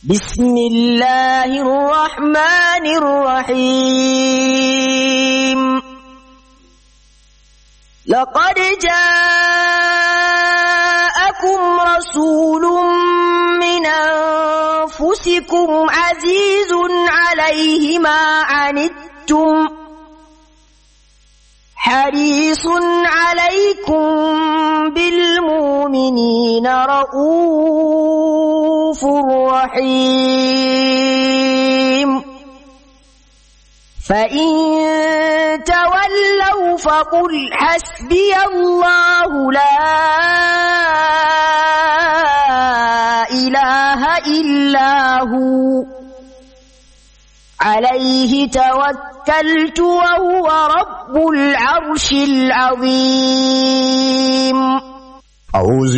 بسم الله الرحمن الرحيم لقد جاءكم رسول من أنفسكم عزيز عليه ما عنتم حريص عليكم بالمؤمنين رؤوف رحيم فإن تولوا فقل حسبي الله لا إله إلا هو عليه توكلت وهو رب العرش العظيم أعوذ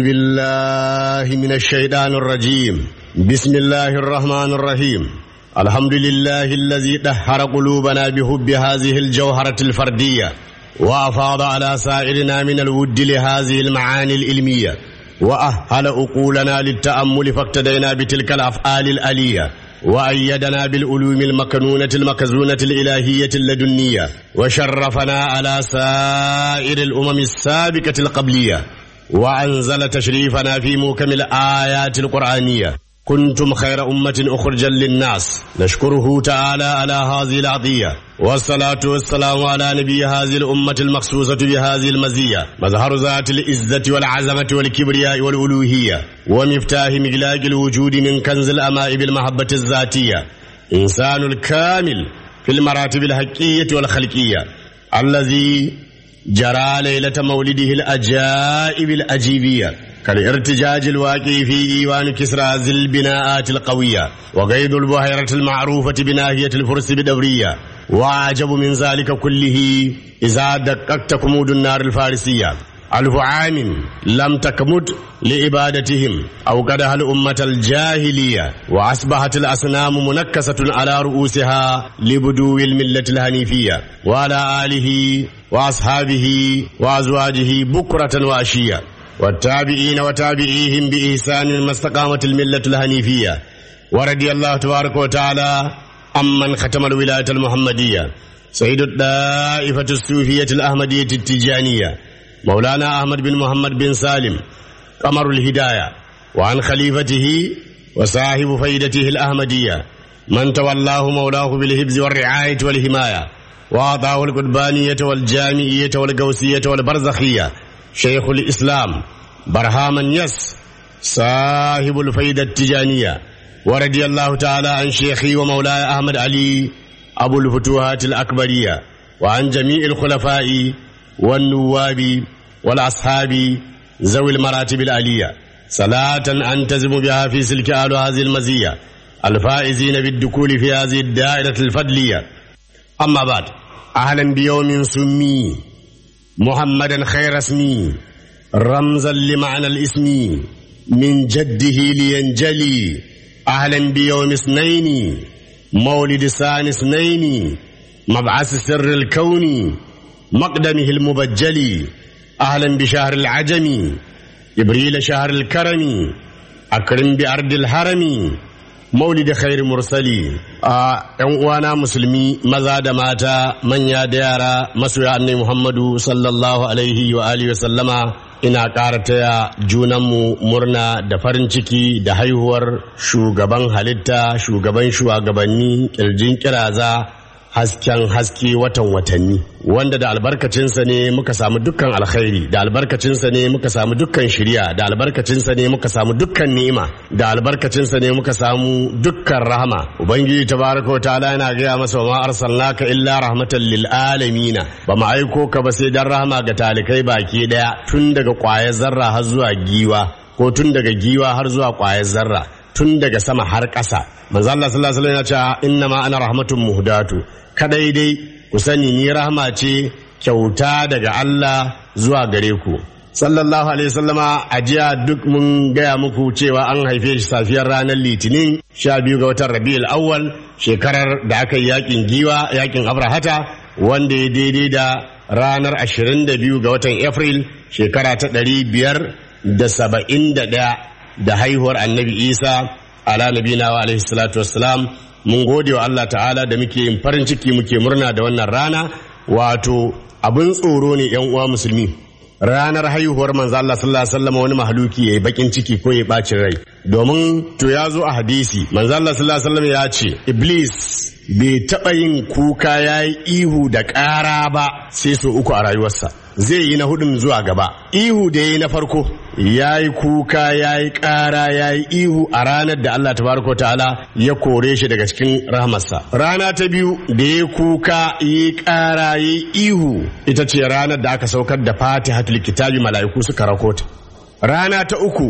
بالله من الشيطان الرجيم بسم الله الرحمن الرحيم الحمد لله الذي دهر قلوبنا بحب هذه الجوهرة الفردية وأفاض على سائرنا من الود لهذه المعاني العلمية وأهل أقولنا للتأمل فاقتدينا بتلك الأفعال الألية وأيدنا بالعلوم المكنونة المكزونة الإلهية اللدنية وشرفنا على سائر الأمم السابقة القبلية وأنزل تشريفنا في موكم الآيات القرآنية كنتم خير أمة أخرجا للناس نشكره تعالى على هذه العطية والصلاة والسلام على نبي هذه الأمة المخصوصة بهذه المزية مظهر ذات العزة والعزمة والكبرياء والألوهية ومفتاح مغلاق الوجود من كنز الأماء بالمحبة الذاتية إنسان الكامل في المراتب الحقية والخلقية الذي جرى ليلة مولده الأجائب الأجيبية كالارتجاج الواقع في ديوان كسرى ذي البناءات القوية وقيد البحيرة المعروفة بناهية الفرس بدورية وأعجب من ذلك كله إذا دققت كمود النار الفارسية ألف عام لم تكمد لعبادتهم أو قدها الأمة الجاهلية وأصبحت الأصنام منكسة على رؤوسها لبدو الملة الهنيفية وعلى آله وأصحابه وأزواجه بكرة وأشية والتابعين وتابعيهم بإحسان ما استقامت الملة الهنيفية ورضي الله تبارك وتعالى عمن ختم الولاية المحمدية سيد الدائفة الصوفية الأحمدية التجانية مولانا أحمد بن محمد بن سالم قمر الهداية وعن خليفته وصاحب فيدته الأحمدية من تولاه مولاه بالهبز والرعاية والحماية وأعطاه القربانية والجامعية والقوسية والبرزخية شيخ الإسلام برهام يس صاحب الفيدة التجانية ورضي الله تعالى عن شيخي ومولاي أحمد علي أبو الفتوحات الأكبرية وعن جميع الخلفاء والنواب والأصحاب ذوي المراتب العلية صلاة أنتزم بها في سلك آل هذه المزية الفائزين بالدخول في هذه الدائرة الفضلية أما بعد أهلا بيوم سمي محمدا خير اسمي رمزا لمعنى الاسم من جده لينجلي اهلا بيوم اثنين مولد ثاني اثنين مبعث سر الكون مقدمه المبجل اهلا بشهر العجم ابريل شهر الكرم اكرم بارض الحرم maulidi khairi mursali a yan uwana musulmi maza da mata manya da yara masoya annabi muhammadu sallallahu alaihi wa alihi wa sallama ina ƙara taya junanmu murna da farin ciki da haihuwar shugaban halitta shugaban shugabanni ƙirjin kiraza hasken haske watan watanni wanda da albarkacinsa ne muka samu dukkan alkhairi da albarkacinsa ne muka samu dukkan shirya da albarkacinsa ne muka samu dukkan ni'ima da albarkacinsa ne muka samu dukkan rahama ubangiji tabaraka wa ta'ala yana gaya masa wa ma arsalnaka illa rahmatan lil alamina ba mu aiko ka ba sai dan rahama ga talikai baki daya tun daga kwayar zarra har zuwa giwa ko tun daga giwa har zuwa kwayar zarra tun daga sama har ƙasa manzo Allah sallallahu alaihi wasallam ya ce inna ma ana rahmatun muhdatu kadai dai ku sani ni rahama ce kyauta daga Allah zuwa gare ku sallallahu alaihi wasallama a jiya duk mun gaya muku cewa an haife shi safiyar ranar litinin sha biyu ga watan rabi'ul awwal shekarar da aka yi yakin giwa yakin abrahata wanda ya daidai da ranar 22 ga watan april shekara ta 571 da haihuwar annabi isa ala nabina wa alaihi salatu wassalam mun gode wa Allah ta'ala da muke yin farin ciki muke murna da wannan rana wato abin tsoro ne yan uwa musulmi ranar haihuwar manzo Allah sallallahu alaihi wasallam wani mahaluki yayi bakin ciki ko ya bacin rai domin to ya zo a hadisi manzo Allah sallallahu alaihi wasallam ya ce iblis bai taɓa yin kuka ya yi ihu da ƙara ba sai so uku a rayuwarsa zai yi na hudun zuwa gaba ihu da ya yi na farko ya yi kuka ya yi ƙara ya yi ihu a ranar da Allah tabaraka ta'ala ya kore shi daga cikin rahamarsa rana ta biyu da ya kuka ya yi ƙara ya yi ihu ita ce ranar da aka saukar da fatihatul kitabi mala'iku suka rakota rana ta uku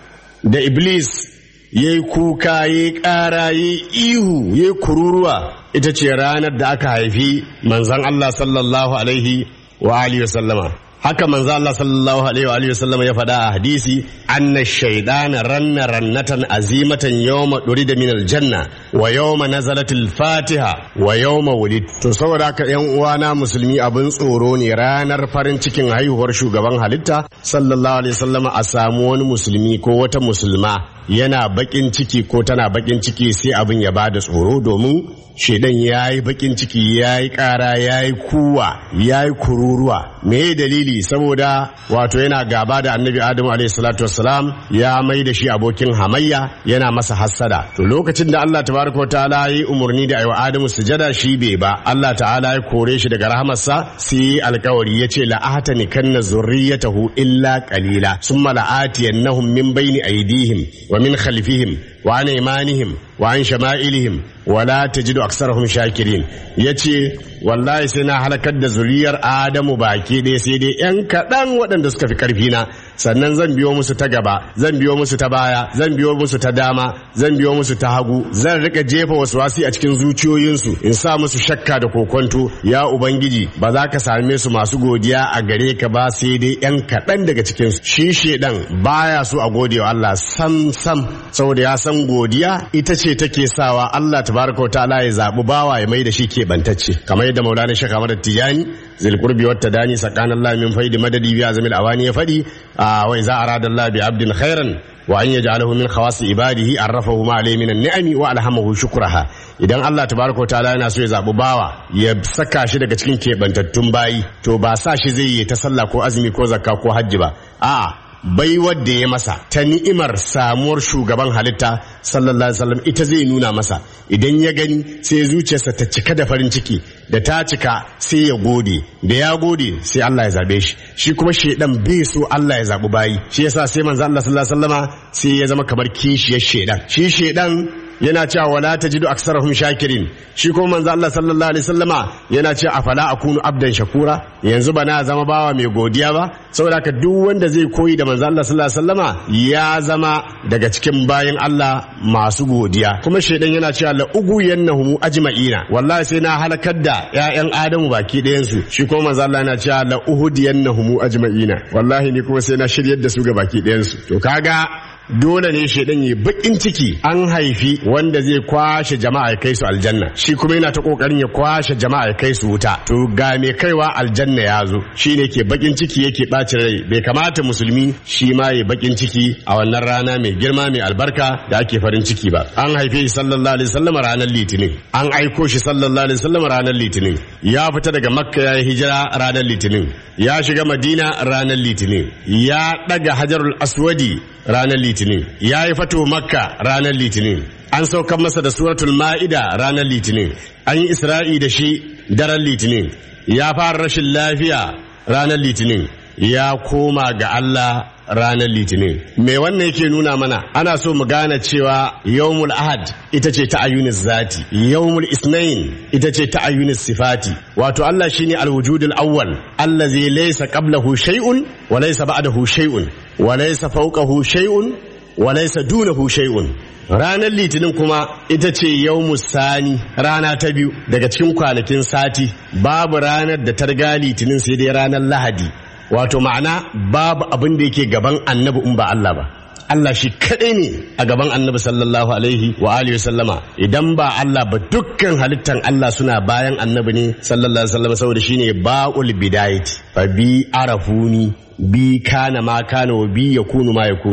da iblis ya yi kuka ya yi ƙara ya yi ihu ya yi kururuwa ita ce ranar da aka haifi manzan Allah sallallahu alaihi wa alihi wa sallama haka manzo Allah sallallahu alaihi wa alihi wa sallama ya faɗa a hadisi anna shaydana ranna rannatan azimatan yawma durida min aljanna wa yawma nazalat al-fatiha wa yawma wulid to saboda haka yan uwana musulmi abin tsoro ne ranar farin cikin haihuwar shugaban halitta sallallahu alaihi wa sallama a samu wani musulmi ko wata musulma yana bakin ciki ko tana bakin ciki sai abin ya bada tsoro domin shedan ya yi bakin ciki ya yi kara ya yi kuwa ya yi kururuwa me dalili saboda wato yana gaba da annabi adamu alaihi salatu wassalam ya mai da shi abokin hamayya yana masa hassada to lokacin da Allah tabaraka wa ta'ala yi umarni da aiwa adamu sujada shi bai ba Allah ta'ala ya kore shi daga rahamarsa sai alkawari ya ce la'atani kanna zurriyatahu illa qalila summa la'atiyannahum min bayni aydihim wa min khalfihim wa an imanihim wa an shama'ilihim wala tajidu aksarahum shakirin yace wallahi sai na halakar da zuriyar adamu baki ɗaya sai dai yan kaɗan waɗanda suka fi ƙarfi na sannan zan biyo musu ta gaba zan biyo musu ta baya zan biyo musu ta dama zan biyo musu ta hagu zan rika jefa wasu wasi a cikin zuciyoyinsu in sa musu shakka da kokonto ya ubangiji ba za ka same su masu godiya a gare ka ba sai dai yan kaɗan daga cikin su shi shedan baya so a gode wa Allah sam sam saboda ya san godiya ita ce take sawa Allah tabaraka wa ta'ala ya zabi bawa ya mai da shi keɓantacce kamar yadda maulana shaka mara tijani zilkurbi wata dani sakanan Allah min faidi madadi biya zamil awani ya faɗi a wai za a rada Allah bi abdin khairan wa an yaj'alahu min khawas ibadihi arrafahu ma alayhi min ni'ami wa alhamahu shukraha idan Allah tabaraka wa ta'ala yana so ya zabi bawa ya saka shi daga cikin keɓantattun bayi to ba sa shi zai yi ta sallah ko azumi ko zakka ko hajji ba a'a bai wadda ya masa ta ni'imar samuwar shugaban halitta sallallahu alaihi wasallam ita zai nuna masa idan ya gani sai zuciyarsa ta cika da farin ciki da ta cika sai ya gode da ya gode sai Allah ya zabe shi shi kuma shedan bai so Allah ya zabi bayi shi yasa sai manzo Allah sallallahu alaihi wasallama sai ya zama kamar kishiyar shedan shi shedan yana cewa wala tajidu aksarahum shakirin shi kuma manzo Allah sallallahu alaihi wasallama yana cewa afala akunu abdan shakura yanzu ba na zama bawa mai godiya ba saboda ka duk wanda zai koyi da manzo Allah sallallahu alaihi wasallama ya zama daga cikin bayin Allah masu godiya kuma shaidan yana cewa la ugu yannahum ajma'ina wallahi sai na halakar da ƴaƴan Adamu baki ɗayan su shi kuma manzo Allah yana cewa la uhudiyannahum ajma'ina wallahi ni kuma sai na shiryar da su ga baki ɗayan su to kaga dole ne shaidan yi bakin ciki an haifi wanda zai kwashe jama'a ya kai su aljanna shi kuma yana ta kokarin ya kwashe jama'a ya kai su wuta to ga mai kaiwa aljanna ya zo shine ke bakin ciki yake bacin rai bai kamata musulmi shi ma ya bakin ciki a wannan rana mai girma mai albarka da ake farin ciki ba an haife shi sallallahu alaihi wasallam ranar litinin an aiko shi sallallahu alaihi wasallam ranar litinin ya fita daga makka ya yi hijira ranar litinin ya shiga madina ranar litinin ya daga hajarul aswadi ranar litinin ya yi fato makka ranar litinin an saukar masa da suratul ma'ida ranar litinin an yi isra'i da shi daren litinin ya fara rashin lafiya ranar litinin ya koma ga Allah ranar litinin me wannan yake nuna mana ana so mu gane cewa yawmul ahad ita ce ta ayyunis zati yawmul isnain ita ce ta ayyunis sifati wato Allah shine alwujudul awwal allazi laysa qablahu shay'un wa laysa ba'dahu shay'un wa laysa fawqahu shay'un wa laysa dunahu shay'un ranar litinin kuma ita ce yau sani rana ta biyu daga cikin kwanakin sati babu ranar da ta riga litinin sai dai ranar lahadi wato ma'ana babu abin da yake gaban annabi in ba Allah ba Allah shi kaɗai ne a gaban annabi sallallahu alaihi wa alihi sallama idan ba Allah ba dukkan halittan Allah suna bayan annabi ne sallallahu alaihi sallama saboda shine ba'ul bidayati fa bi arafuni bi kana ma kana wa bi yakunu ma yakunu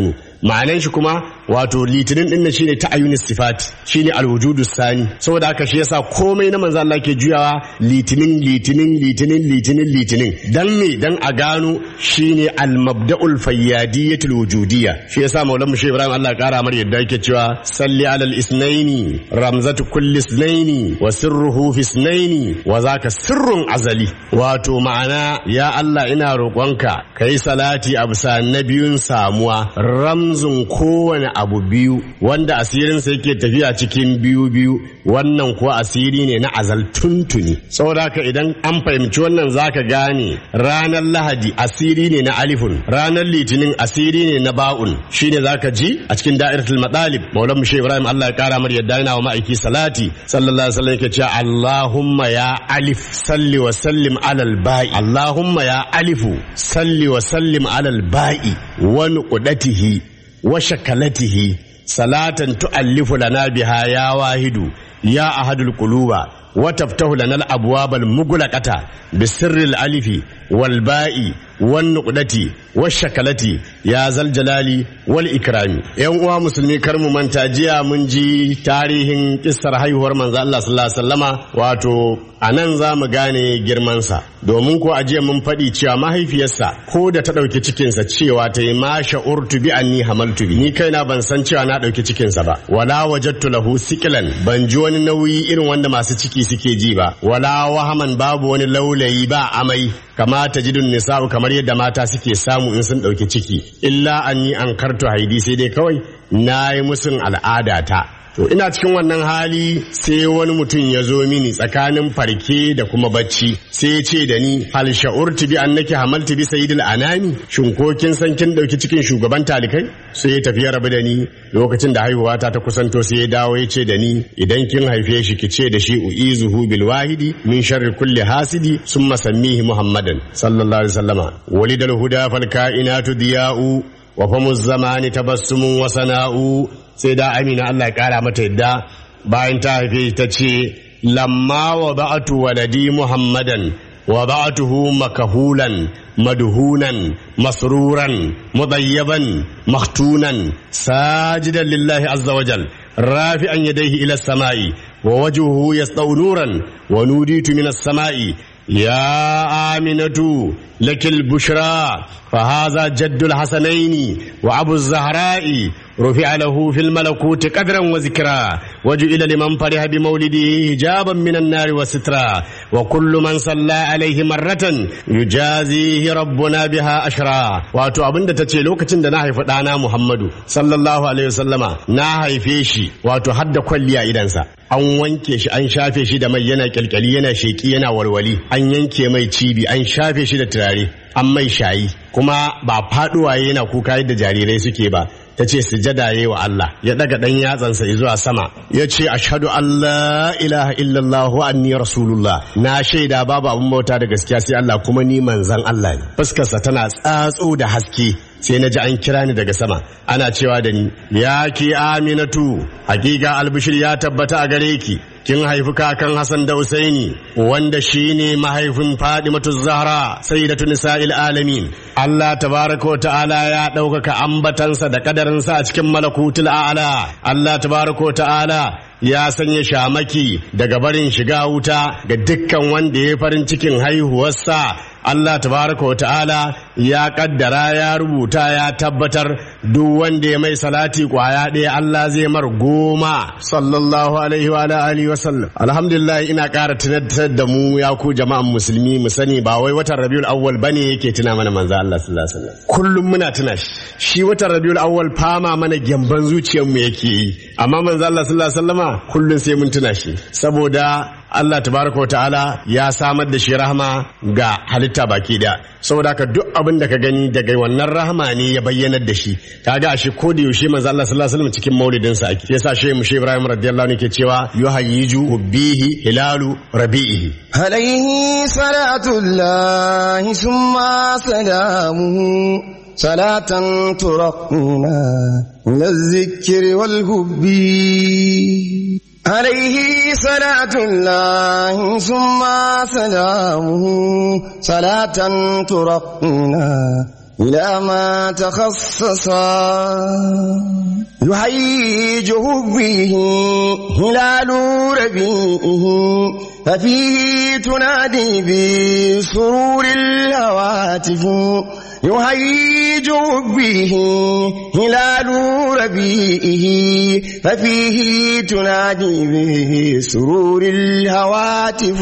ma'anan shi kuma wato litinin din nan shine ta'ayyun sifat shine alwujudu sani saboda haka shi yasa komai na manzo Allah ke juyawa litinin litinin litinin litinin litinin dan me dan a gano shine al-mabda'ul fayyadiyatul wujudiyya shi yasa maulan mu Ibrahim Allah kara mar yadda yake cewa salli alal isnaini ramzatu kulli isnaini wa sirruhu fi isnaini wa zaka sirrun azali wato ma'ana ya Allah ina roƙonka kai salati a bisa na biyun samuwa ramzun kowane abu biyu wanda asirinsa yake tafiya cikin biyu biyu wannan kuwa asiri ne na azal tuntuni saboda haka idan an fahimci wannan zaka gane ranar lahadi asiri ne na alifun ranar litinin asiri ne na ba'un shine zaka ji a cikin da'iratul madalib maulan mushe ibrahim Allah ya kara mar yadda yana wa ma'aiki salati sallallahu alaihi wasallam yake cewa Allahumma ya alif salli wa sallim alal ba'i Allahumma ya alifu salli wa sallim alal ba'i wa nuqdatihi wa shakalatihi salatan tu'allifu lana biha ya wahidu ya ahadul quluba wa taftahu lana al abwab al mughlaqata bisirri al alifi wal ba'i wan nuqdati wash shakalati ya zal jalali wal ikrami yan uwa musulmi kar mu manta jiya mun ji tarihin kissar haihuwar manzo Allah sallallahu alaihi wasallama wato anan za mu gane girmansa domin ko ajiya mun faɗi cewa mahaifiyarsa ko da ta ɗauki cikinsa cewa ta yi ma sha'urtu bi anni hamaltu bi ni kaina ban san cewa na ɗauki cikinsa ba wala wajattu lahu sikilan ban ji wani nauyi irin wanda masu ciki suke ji ba wala wahaman babu wani laulayi ba amai kama ta jidun nisa'u kamar yadda mata suke samu in sun ɗauki ciki illa anni an karto haidi sai dai kawai na yi musun al'adata To ina cikin wannan hali sai wani mutum ya zo mini tsakanin farke da kuma bacci sai ya ce da ni hal sha'urti bi annaki hamalti bi sayyidil anami shin ko kin san kin dauki cikin shugaban talikai sai ya tafi ya rabu da ni lokacin da haihuwa ta ta kusanto sai ya dawo ya ce da ni idan kin haife shi ki ce da shi uizuhu bil wahidi min sharri kulli hasidi summa sammihi muhammadan sallallahu alaihi wasallama walidal huda fal kainatu diya'u wa famu zamani tabassumun wa sana'u sai da amina Allah ya kara mata yadda bayan ta haife ta ce lamma wa ba'atu waladi muhammadan wa ba'atuhu makahulan madhunan masruran mudayyaban maktunan sajidan lillahi azza wajal rafi'an yadayhi ila samai wa wajhuhu yasdau nuran wa nuditu min as-samai يا آمنة لك البشرى فهذا جد الحسنين وأبو الزهراء رفع له في الملكوت قدرا وذكرا وجئل لمن فرح بمولده حجابا من النار وسترا وكل من صلى عليه مرة يجازيه ربنا بها أشرا واتو أبن تتي لوكتين دا ناهي فتانا محمد صلى الله عليه وسلم ناهي فيشي واتو حد كل إدنسا an wanke shi an shafe shi da mai yana kyalkyali yana sheki yana walwali an yanke mai cibi an shafe shi da turare an mai shayi kuma ba faduwa yana kuka yadda jarirai suke ba ta ce sujada yayi wa Allah ya daga dan yatsansa zuwa sama ya ce ashhadu an la ilaha illallah wa anni rasulullah na shaida babu abun bauta da gaskiya sai Allah kuma ni manzon Allah ne fuskarsa tana tsatso da haske sai na ji an kira ni daga sama ana cewa da ni ya ki aminatu hakika albishir ya tabbata a gare ki kin haifi kakan Hassan da Usaini wanda shine mahaifin Fadimatu Zahra sayyidatu nisa'il alamin Allah tabaraka wa ta'ala ya ɗaukaka ambatansa da kadarinsa a cikin malakutul a'la Allah tabaraka wa ta'ala ya sanya shamaki daga barin shiga wuta ga dukkan wanda ya farin cikin haihuwarsa Allah tabaraka wa ta'ala ya kaddara ya rubuta ya tabbatar duk wanda ya mai salati kwaya ɗaya Allah zai mar goma sallallahu alaihi wa alihi wa sallam alhamdulillah ina ƙara tunatar da mu ya ku jama'an musulmi mu sani ba wai watan rabiul awwal bane yake tuna mana manzo Allah sallallahu alaihi wasallam kullum muna tuna shi shi watan rabiul awwal fama mana gyamban zuciyar mu yake yi amma manzo Allah sallallahu alaihi wasallama kullum sai mun tuna shi saboda Allah tabaraka wa ta'ala ya samar da shi rahama ga halitta baki daya saboda haka duk abin da ka gani daga wannan rahama ne ya bayyanar da shi kaga ashe ko da yaushe manzo Allah sallallahu alaihi wasallam cikin maulidin sa ake yasa shehu mushe Ibrahim radiyallahu anhu ke cewa yuhayyiju bihi hilalu rabi'ihi عليه صلاة الله ثم سلامه صلاة ترقنا من الذكر والهب عليه صلاة الله ثم سلامه صلاة ترقنا إلى ما تخصصا يهيجه به هلال ربيعه ففيه تنادي بسرور الهواتف يهيج به هلال ربيئه ففيه تنادي به سرور الهواتف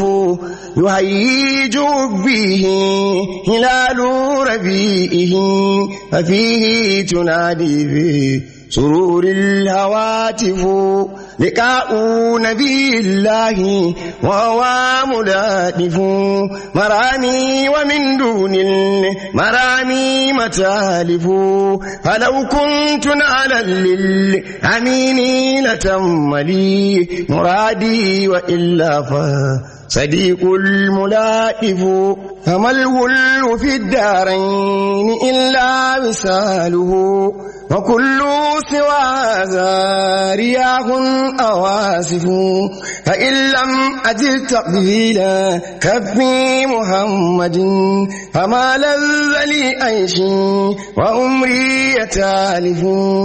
يهيج به هلال ربيئه ففيه تنادي به سرور الهواتف لقاء نبي الله وهو ملاتف مرامي ومن دون المرامي متالف فلو كنت نعلا للأمين لتم لي مرادي وإلا فا صديق الملائف فما الغل في الدارين إلا وساله وكل سوى هذا رياح أواسف فإن لم أجد تقبيلا كفي محمد فما لذ لي أيشي وأمري يتالف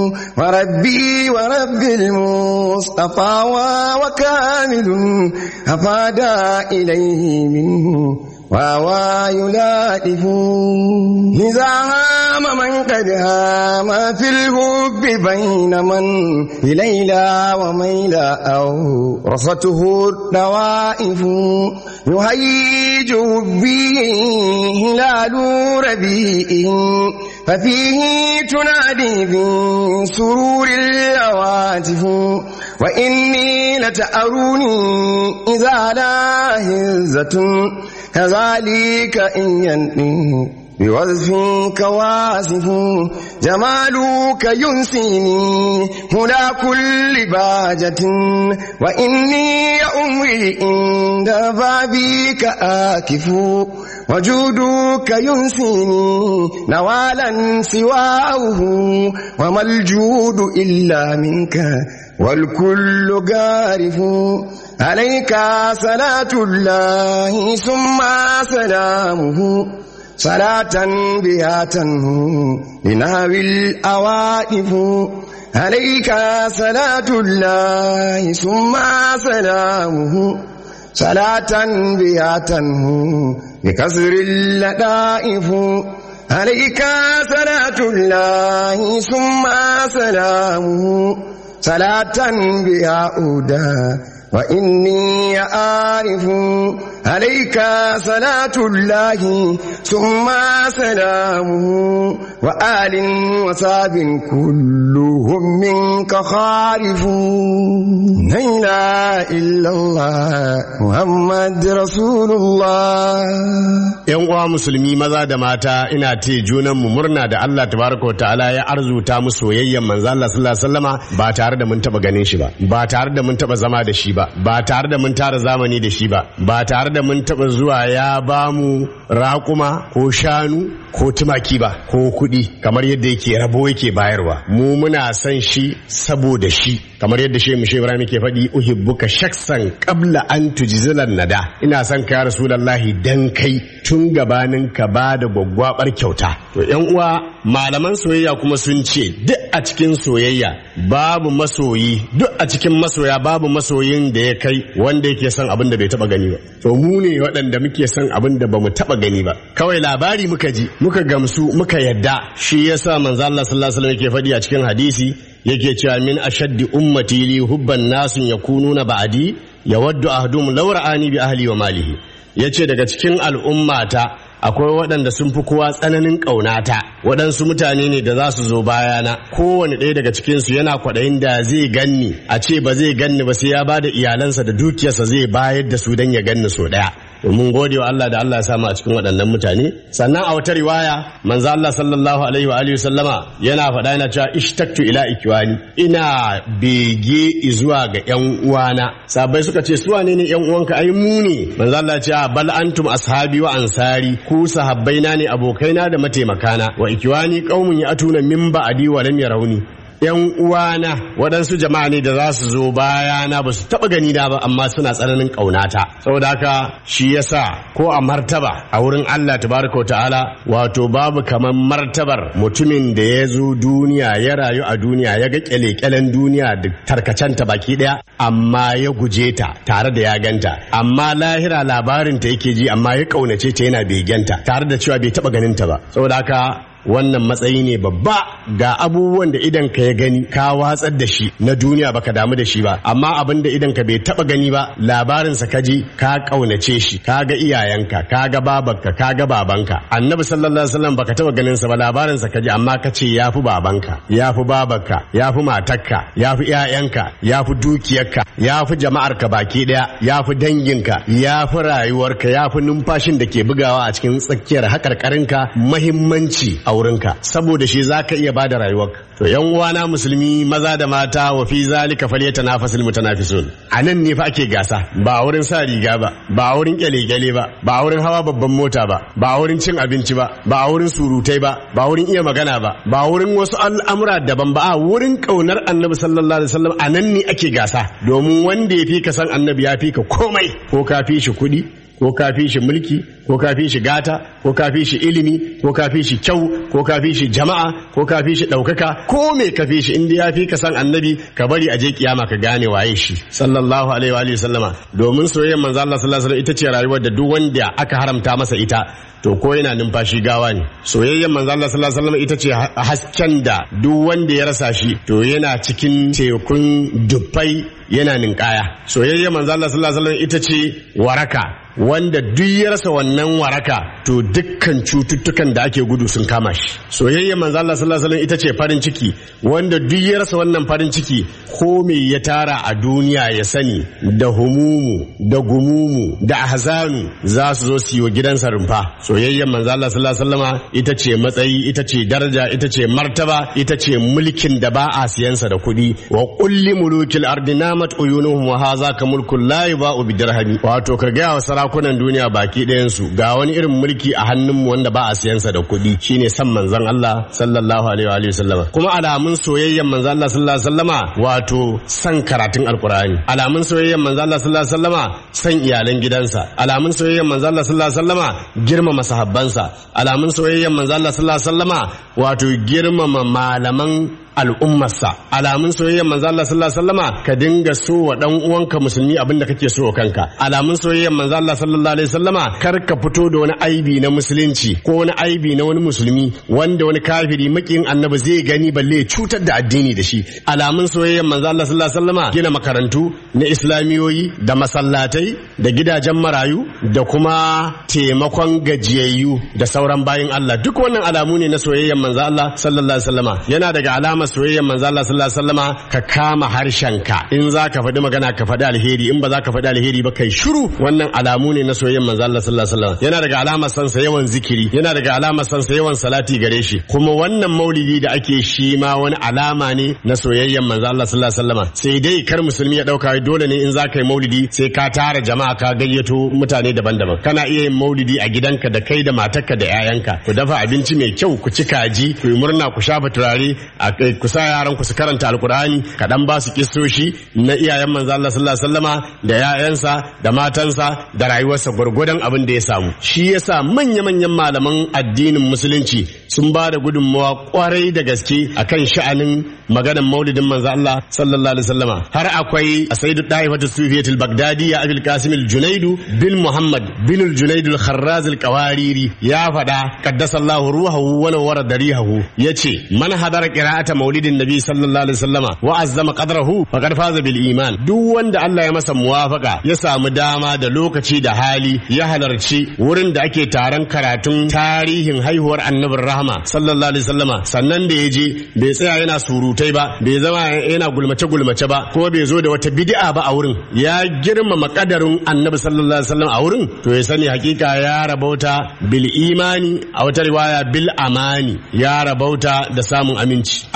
وربي ورب المصطفى وكامل أفاد إليه منه وهو يلائف إذا هام من قد هام في الحب بين من بليلى وميلى أو رصته الروائف يهيج به هلال ربيئه ففيه تنادي بسرور الهواتف وإني لتأروني إذا لا هزة كذلك إن ينقي بوظف كواسف جمالك ينسيني هنا كل باجة وإني عمري عند بابك آكف وجودك ينسيني نوالا سواه وما الجود إلا منك والكل قارف عليك صلاة الله ثم سلامه صلاة بها تنهو لنهوي الأوائف عليك صلاة الله ثم سلامه صلاة بها تنهو بكسر اللطائف عليك صلاة الله ثم سلامه صلاة بها أودى وإني أعرف عليك صلاة الله ثم سلامه وآل وصاب كلهم منك خارف لا إله إلا الله محمد رسول الله yan uwa musulmi maza da mata ina te junan mu murna da Allah tabaraka ta'ala ya arzuta mu soyayyen manzo Allah sallallahu alaihi wasallama ba tare da mun taba ganin shi ba ba tare da mun taba zama da shi ba ba tare da mun tara zamani da shi ba ba tare da mun taba zuwa ya ba mu raƙuma ko shanu ko tumaki ba ko kuɗi kamar yadda yake rabo yake bayarwa mu muna son shi saboda shi kamar yadda shehu mushe ibrahim ke faɗi uhibbuka shaksan qabla an tujzilan nada ina son ka ya rasulullahi dan kai tun gabanin ka ba da gwaggwabar kyauta to yan uwa malaman soyayya kuma sun ce duk a cikin soyayya babu masoyi duk a cikin masoya babu masoyin da ya kai wanda yake son abin da bai taba gani ba to mu ne waɗanda muke son abin da bamu taba gani ba kawai labari muka ji muka gamsu muka yadda shi yasa manzo Allah sallallahu alaihi wasallam yake faɗi a cikin hadisi yake cewa min ashaddi ummati li hubban nasun yakununa ba'di yawaddu ahdum law ra'ani bi ahli wa malihi yace daga cikin al'ummata akwai waɗanda sun fi kowa tsananin ƙaunata waɗansu mutane ne da za su zo bayana kowane ɗaya daga cikinsu yana kwaɗayin da zai ganni a ce ba zai ganni ba sai ya ba da iyalansa da dukiyarsa zai bayar da su don ya ganni so ɗaya mun gode wa Allah da Allah ya samu a cikin waɗannan mutane sannan a wata riwaya manzo Allah sallallahu alaihi wa alihi sallama yana faɗa yana cewa ishtaktu ila ikwani ina bege zuwa ga ƴan uwana sabai suka ce su wane ne ƴan uwanka ai mu ne manzo Allah ya ce bal antum ashabi wa ansari ku sahabbaina ne abokaina da mataimakana wa ikwani qaumun ya'tuna min ba'di wa lam yarawni yan uwana waɗansu jama'a ne da za su zo bayana ba su taɓa gani na ba amma suna tsananin ƙaunata saboda haka shi yasa ko a martaba a wurin Allah tabaraka ta'ala wato babu kamar martabar mutumin da ya zo duniya ya rayu a duniya ya ga kyale-kyalen duniya da tarkacenta baki ɗaya amma ya guje ta tare da ya ganta amma lahira labarin ta yake ji amma ya ƙaunace ta yana begenta tare da cewa bai taɓa ganin ta ba saboda haka wannan matsayi ne babba ga abubuwan da idan ka ya gani ka watsar da shi na duniya baka damu da shi ba amma abin da idan ka bai taba gani ba labarinsa ka ji ka kaunace shi ka ga iyayenka ka ga babanka ka ga babanka annabi sallallahu alaihi wasallam baka taba ganin sa ba labarinsa ka ji amma ka ce yafi babanka yafi babanka yafi matarka yafi iyayenka yafi dukiyarka yafi jama'arka baki daya yafi danginka yafi rayuwarka yafi numfashin da ke bugawa a cikin tsakiyar hakarkarinka muhimmanci a wurinka saboda shi zaka iya bada rayuwarka to yan uwana musulmi maza da mata wa fi zalika falyatanafasul mutanafisun anan ne fa ake gasa ba a wurin sa riga ba ba a wurin kyale-kyale ba ba a wurin hawa babban mota ba ba a wurin cin abinci ba ba a wurin surutai ba ba a wurin iya magana ba ba a wurin wasu al'amura daban ba a wurin kaunar annabi sallallahu alaihi wasallam anan ne ake gasa domin wanda ya fi ka san annabi ya fi ka komai ko ka fi shi kuɗi ko ka fi shi mulki ko ka fi shi gata ko ka fi shi ilimi ko ka fi shi kyau ko ka fi shi jama'a ko ka fi shi ɗaukaka ko me ka fi shi inda ya fi ka san annabi ka bari a je kiyama ka gane waye shi sallallahu alaihi wa alihi sallama domin soyayyar manzo Allah sallallahu alaihi ita ce rayuwar da duk wanda aka haramta masa ita to ko yana numfashi gawa ne soyayyar manzo Allah sallallahu alaihi wasallam ita ce hasken da duk wanda ya rasa shi to yana cikin tekun dubbai yana ninkaya soyayyar manzo Allah sallallahu alaihi wasallam ita ce waraka wanda duk ya rasa wannan waraka to dukkan cututtukan da ake gudu sun kama shi soyayyar manzo Allah sallallahu alaihi wasallam ita ce farin ciki wanda duk ya rasa wannan farin ciki ko me ya tara a duniya ya sani da humumu da gumumu da ahzanu za su zo su yi wa gidansa rumfa soyayyar manzo Allah sallallahu alaihi wasallama ita ce matsayi ita ce daraja ita ce martaba ita ce mulkin da ba a siyansa da kuɗi wa kulli mulukil ardi namat uyunuhum wa hadha ka mulkul la yuba'u bidirhami wato ka ga wa sarakunan duniya baki ɗayan su ga wani irin mulki a hannunmu wanda ba a siyansa da kuɗi shine san manzon Allah sallallahu alaihi wa alihi wasallama kuma alamun soyayyar manzon Allah sallallahu alaihi wasallama wato san karatun alqur'ani alamun soyayyar manzon Allah sallallahu alaihi wasallama san iyalan gidansa alamun soyayyar manzon Allah sallallahu alaihi wasallama girmama sahabbansa alamun soyayyar manzon Allah sallallahu alaihi wasallama wato girmama malaman al'ummarsa alamun soyayyar manzo Allah sallallahu alaihi wasallama ka dinga so wa dan uwanka musulmi abinda kake so wa kanka alamun soyayyar manzo Allah sallallahu alaihi wasallama kar ka fito da wani aibi na musulunci ko wani aibi na wani musulmi wanda wani kafiri makin annabi zai gani balle cutar da addini da shi alamun soyayyar manzo Allah sallallahu alaihi wasallama gina makarantu na islamiyoyi da masallatai da gidajen marayu da kuma taimakon gajiyayyu da sauran bayin Allah duk wannan alamu ne na soyayyar manzo Allah sallallahu alaihi wasallama yana daga alama soyayyar manzo Allah sallallahu alaihi wasallama ka kama harshenka in za ka faɗi magana ka faɗi alheri in ba za ka faɗi alheri ba kai shiru wannan alamu ne na soyayyar manzo Allah sallallahu alaihi wasallam yana daga alamar san sa yawan zikiri yana daga alamar san sa yawan salati gare shi kuma wannan maulidi da ake shi ma wani alama ne na soyayyar manzo Allah sallallahu alaihi wasallama sai dai kar musulmi ya dauka dole ne in za ka yi maulidi sai ka tara jama'a ka gayyato mutane daban-daban kana iya yin maulidi a gidanka da kai da matarka da 'ya'yanka ku dafa abinci mai kyau ku ci kaji ku yi murna ku shafa turare a ku sa yaran ku su karanta alkur'ani kaɗan ba su kistoshi na iyayen manzo Allah sallallahu alaihi wasallama da ƴaƴansa da matansa da rayuwarsa gwargwadon abin da ya samu shi yasa manya-manyan malaman addinin musulunci sun ba da gudunmawa kwarai da gaske akan sha'anin maganar maulidin manzo Allah sallallahu alaihi wasallama har akwai Sayyidu Daifatu Sufiyatul Baghdadi ya Abul Qasim al-Junaidu bin Muhammad bin al-Junaidu al-Kharraz al-Qawariri ya faɗa qaddasallahu ruhahu wa nawwara darihahu yace man hadara qira'ata maulidin nabi sallallahu alaihi wasallama wa azzama qadrahu faqad faza bil iman duk wanda Allah ya masa muwafaka ya samu dama da lokaci da hali ya halarci wurin da ake taron karatun tarihin haihuwar annabin rahama sallallahu alaihi wasallama sannan da ya je bai tsaya yana surutai ba bai zama yana gulmace gulmace ba ko bai zo da wata bid'a ba a wurin ya girmama kadarin annabi sallallahu alaihi wasallam a wurin to ya sani hakika ya rabauta bil imani a wata riwaya bil amani ya rabauta da samun aminci akwai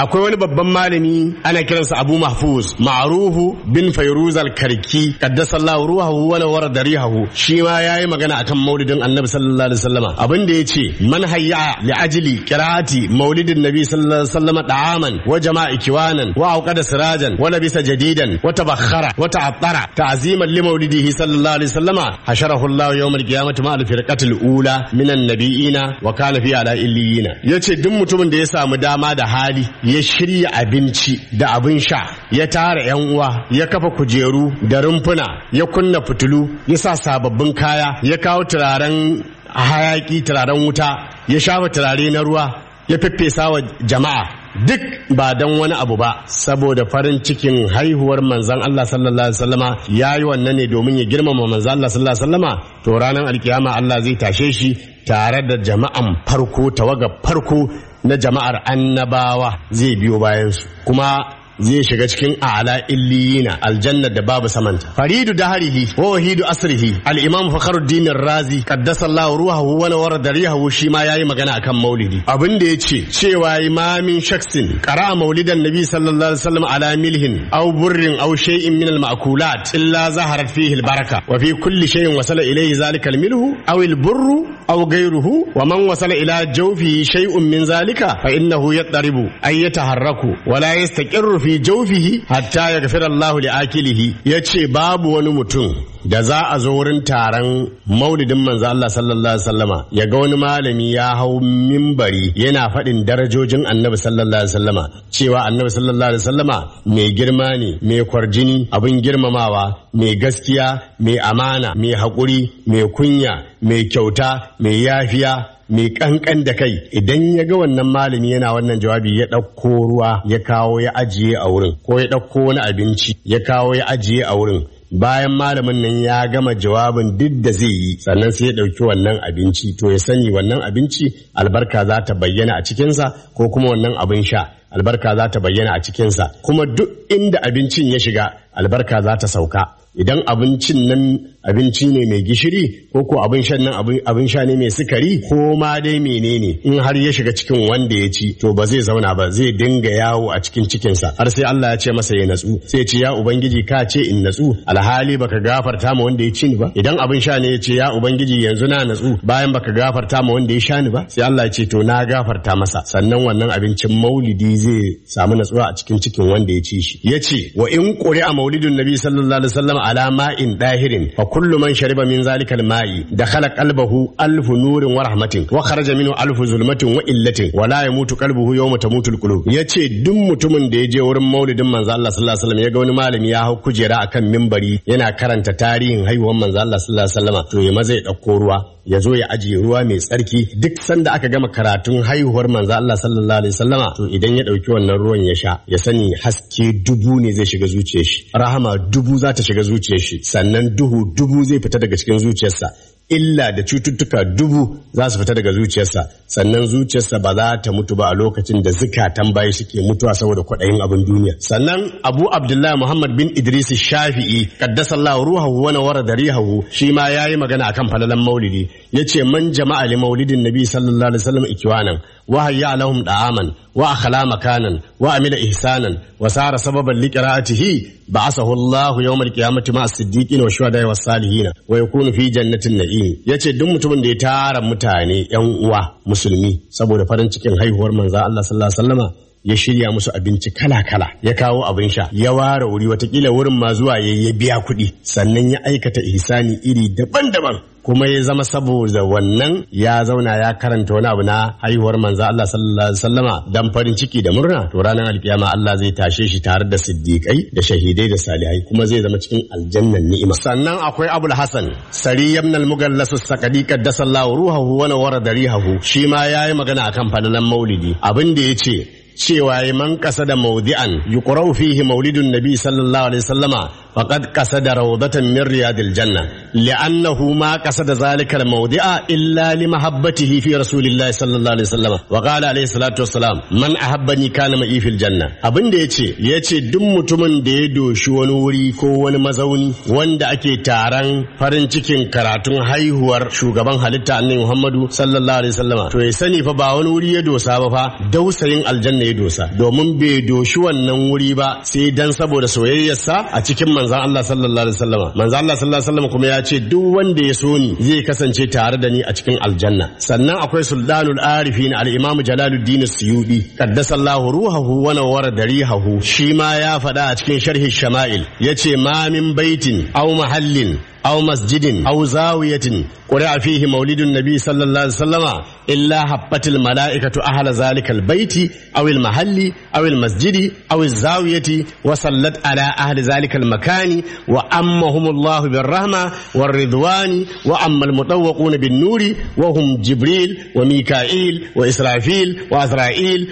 akwai wani babban malami ana kiransa Abu Mahfuz Ma'rufu bin Fayruz al-Karki qaddasallahu ruhahu wa nawara darihahu shi ma yayi magana akan maulidin Annabi sallallahu alaihi wasallama abin da yace man hayya li ajli qira'ati maulidin Nabi sallallahu alaihi wasallama da'aman wa jama'a kiwanan wa auqada sirajan wa labisa jadidan wa tabakhara wa ta'attara ta'ziman li maulidihi sallallahu alaihi wasallama hasharahu Allah yawm al-qiyamati ma al-firqati al-ula minan nabiyina wa kana fi ala illiyina yace duk mutumin da ya samu dama da hali ya shirya abinci da abin sha ya tara yan uwa ya kafa kujeru da rumfuna ya kunna fitilu ya sa sababbin kaya ya kawo turaren hayaki turaren wuta ya shafa turare na ruwa ya feffesa wa jama'a duk ba don wani abu ba saboda farin cikin haihuwar manzan Allah sallallahu alaihi wasallama ya yi wannan ne domin ya girmama manzan Allah sallallahu alaihi wasallama to ranar alkiyama Allah zai tashe shi tare da jama'an farko tawaga farko na jama'ar annabawa zai biyo bayansu kuma zai shiga cikin a'la illiyina aljanna da babu samanta faridu daharihi wa wahidu asrihi al-imam fakhruddin razi qaddasallahu ruhahu wa nawara darihahu shi ma yayi magana akan maulidi abin da yace cewa imamin shaksin qara maulidan nabi sallallahu alaihi wasallam ala milhin aw burrin aw shay'in min al-ma'kulat illa zaharat fihi al-baraka wa fi kulli shay'in wasala ilayhi zalika al-milhu aw al-burru aw ghayruhu wa man wasala ila jawfihi shay'un min zalika fa innahu yattaribu ay yataharraku wa la yastaqirru fi jawfihi hatta yaghfira Allah li akilihi yace babu wani mutum da za a zo wurin taron maulidin manzo Allah sallallahu alaihi wasallama ya ga wani malami ya hau mimbari yana faɗin darajojin annabi sallallahu alaihi wasallama cewa annabi sallallahu alaihi wasallama mai girma ne mai kwarjini abin girmamawa mai gaskiya mai amana mai haƙuri mai kunya mai kyauta mai yafiya mai kankan da kai idan ya ga wannan malami yana wannan jawabi ya ɗauko ruwa ya kawo ya ajiye a wurin ko ya ɗauko wani abinci ya kawo ya ajiye a wurin bayan malamin nan ya gama jawabin duk da zai yi sannan sai ya ɗauki wannan abinci to ya sani wannan abinci albarka za ta bayyana a cikinsa ko kuma wannan abin sha albarka za ta bayyana a cikinsa kuma duk inda abincin ya shiga albarka za ta sauka idan abincin nan abinci ne mai gishiri ko ko abin shan nan abin sha ne mai sukari ko ma dai menene in har ya shiga cikin wanda ya ci to ba zai zauna ba zai dinga yawo a cikin cikinsa har sai Allah ya ce masa ya natsu sai ce ya ubangiji ka ce in natsu alhali baka gafarta ma wanda ya ci ni ba idan abin sha ne ya ce ya ubangiji yanzu na natsu bayan baka gafarta ma wanda ya sha ni ba sai Allah ya ce to na gafarta masa sannan wannan abincin maulidi zai samu natsuwa a cikin cikin wanda ya ci shi ya ce wa in a maulidun nabi sallallahu alaihi wasallam ala ma'in dahirin fa kullu man shariba min zalika al-ma'i dakhala qalbahu alfu nurin wa rahmatin wa kharaja minhu alfu zulmatin wa illatin wa la yamutu qalbuhu yawma tamutu al-qulub yace duk mutumin da ya je wurin maulidin manzo Allah sallallahu alaihi wasallam ya ga wani malami ya hau kujera akan mimbari yana karanta tarihin haihuwar manzo Allah sallallahu alaihi wasallam to ya maza ya dauko ruwa ya zo ya ajiye ruwa mai tsarki duk sanda aka gama karatun haihuwar manzo Allah sallallahu alaihi wasallama to idan ya dauki wannan ruwan ya sha ya sani haske dubu ne zai shiga zuciyar shi rahama dubu za ta shiga zuciyar shi sannan duhu dubu zai fita daga cikin zuciyarsa illa da cututtuka dubu za su fita daga zuciyarsa sannan zuciyarsa ba za ta mutu ba a lokacin da zukatan bayi suke mutuwa saboda kwaɗayin abin duniya sannan abu abdullahi muhammad bin idris shafi'i qaddasallahu ruhahu wa nawara darihahu shi ma yayi magana akan falalan maulidi yace man jama'a li maulidin nabi sallallahu alaihi wasallam ikwanan wa hayya lahum da'aman wa akhala makanan wa amila ihsanan wa sara sababan liqira'atihi ba'asahu Allah yawm al-qiyamati ma'a as-siddiqin wa shuhada'i was-salihin wa yakunu fi jannatin na'im yace duk mutumin da ya tara mutane yan uwa musulmi saboda farin cikin haihuwar manzo Allah sallallahu alaihi wasallama ya shirya musu abinci kala-kala ya kawo abin sha ya ware wuri watakila wurin ma zuwa ya ya biya kuɗi sannan ya aikata ihsani iri daban-daban kuma ya zama saboda wannan ya zauna ya karanta wani abu na haihuwar manzo Allah sallallahu alaihi wasallama dan farin ciki da murna to ranar alkiyama Allah zai tashe shi tare da siddiqai da shahidai da salihai kuma zai zama cikin aljannan ni'ima sannan akwai Abul Hasan Sari ibn al-Mughallas as-Saqadi qaddasallahu ruhahu wa nawara darihahu shi ma yayi magana akan falalan maulidi abin da yace cewa ya man kasa da maudi'an yuqra'u fihi maulidun nabi sallallahu alaihi wasallama faqad qasada rawdatan min riyadil janna li'annahu ma qasada zalika al-mawdi'a illa li mahabbatihi fi rasulillahi sallallahu alaihi wasallam wa qala alaihi salatu wassalam man ahabbani kana ma'i fil janna abin da yace yace duk mutumin da ya doshi wani wuri ko wani mazauni wanda ake taron farin cikin karatun haihuwar shugaban halitta annabi Muhammadu sallallahu alaihi wasallam to ya sani fa ba wani wuri ya dosa ba fa dausayin aljanna ya dosa domin bai doshi wannan wuri ba sai dan saboda soyayyarsa a cikin manzon Allah sallallahu alaihi wasallam manzon Allah sallallahu alaihi wasallam kuma ya ce duk wanda ya so ni zai kasance tare da ni a cikin aljanna sannan akwai sultanul arifin al-imam jalaluddin suyudi qaddasallahu ruhahu wa nawwara darihahu shi ma ya faɗa a cikin sharhi shama'il yace ma min baitin aw mahallin أو مسجد أو زاوية قرأ فيه مولد النبي صلى الله عليه وسلم إلا حبت الملائكة أهل ذلك البيت أو المحل أو المسجد أو الزاوية وصلت على أهل ذلك المكان وأمهم الله بالرحمة والرضوان وأما المطوقون بالنور وهم جبريل وميكائيل وإسرافيل وأزرائيل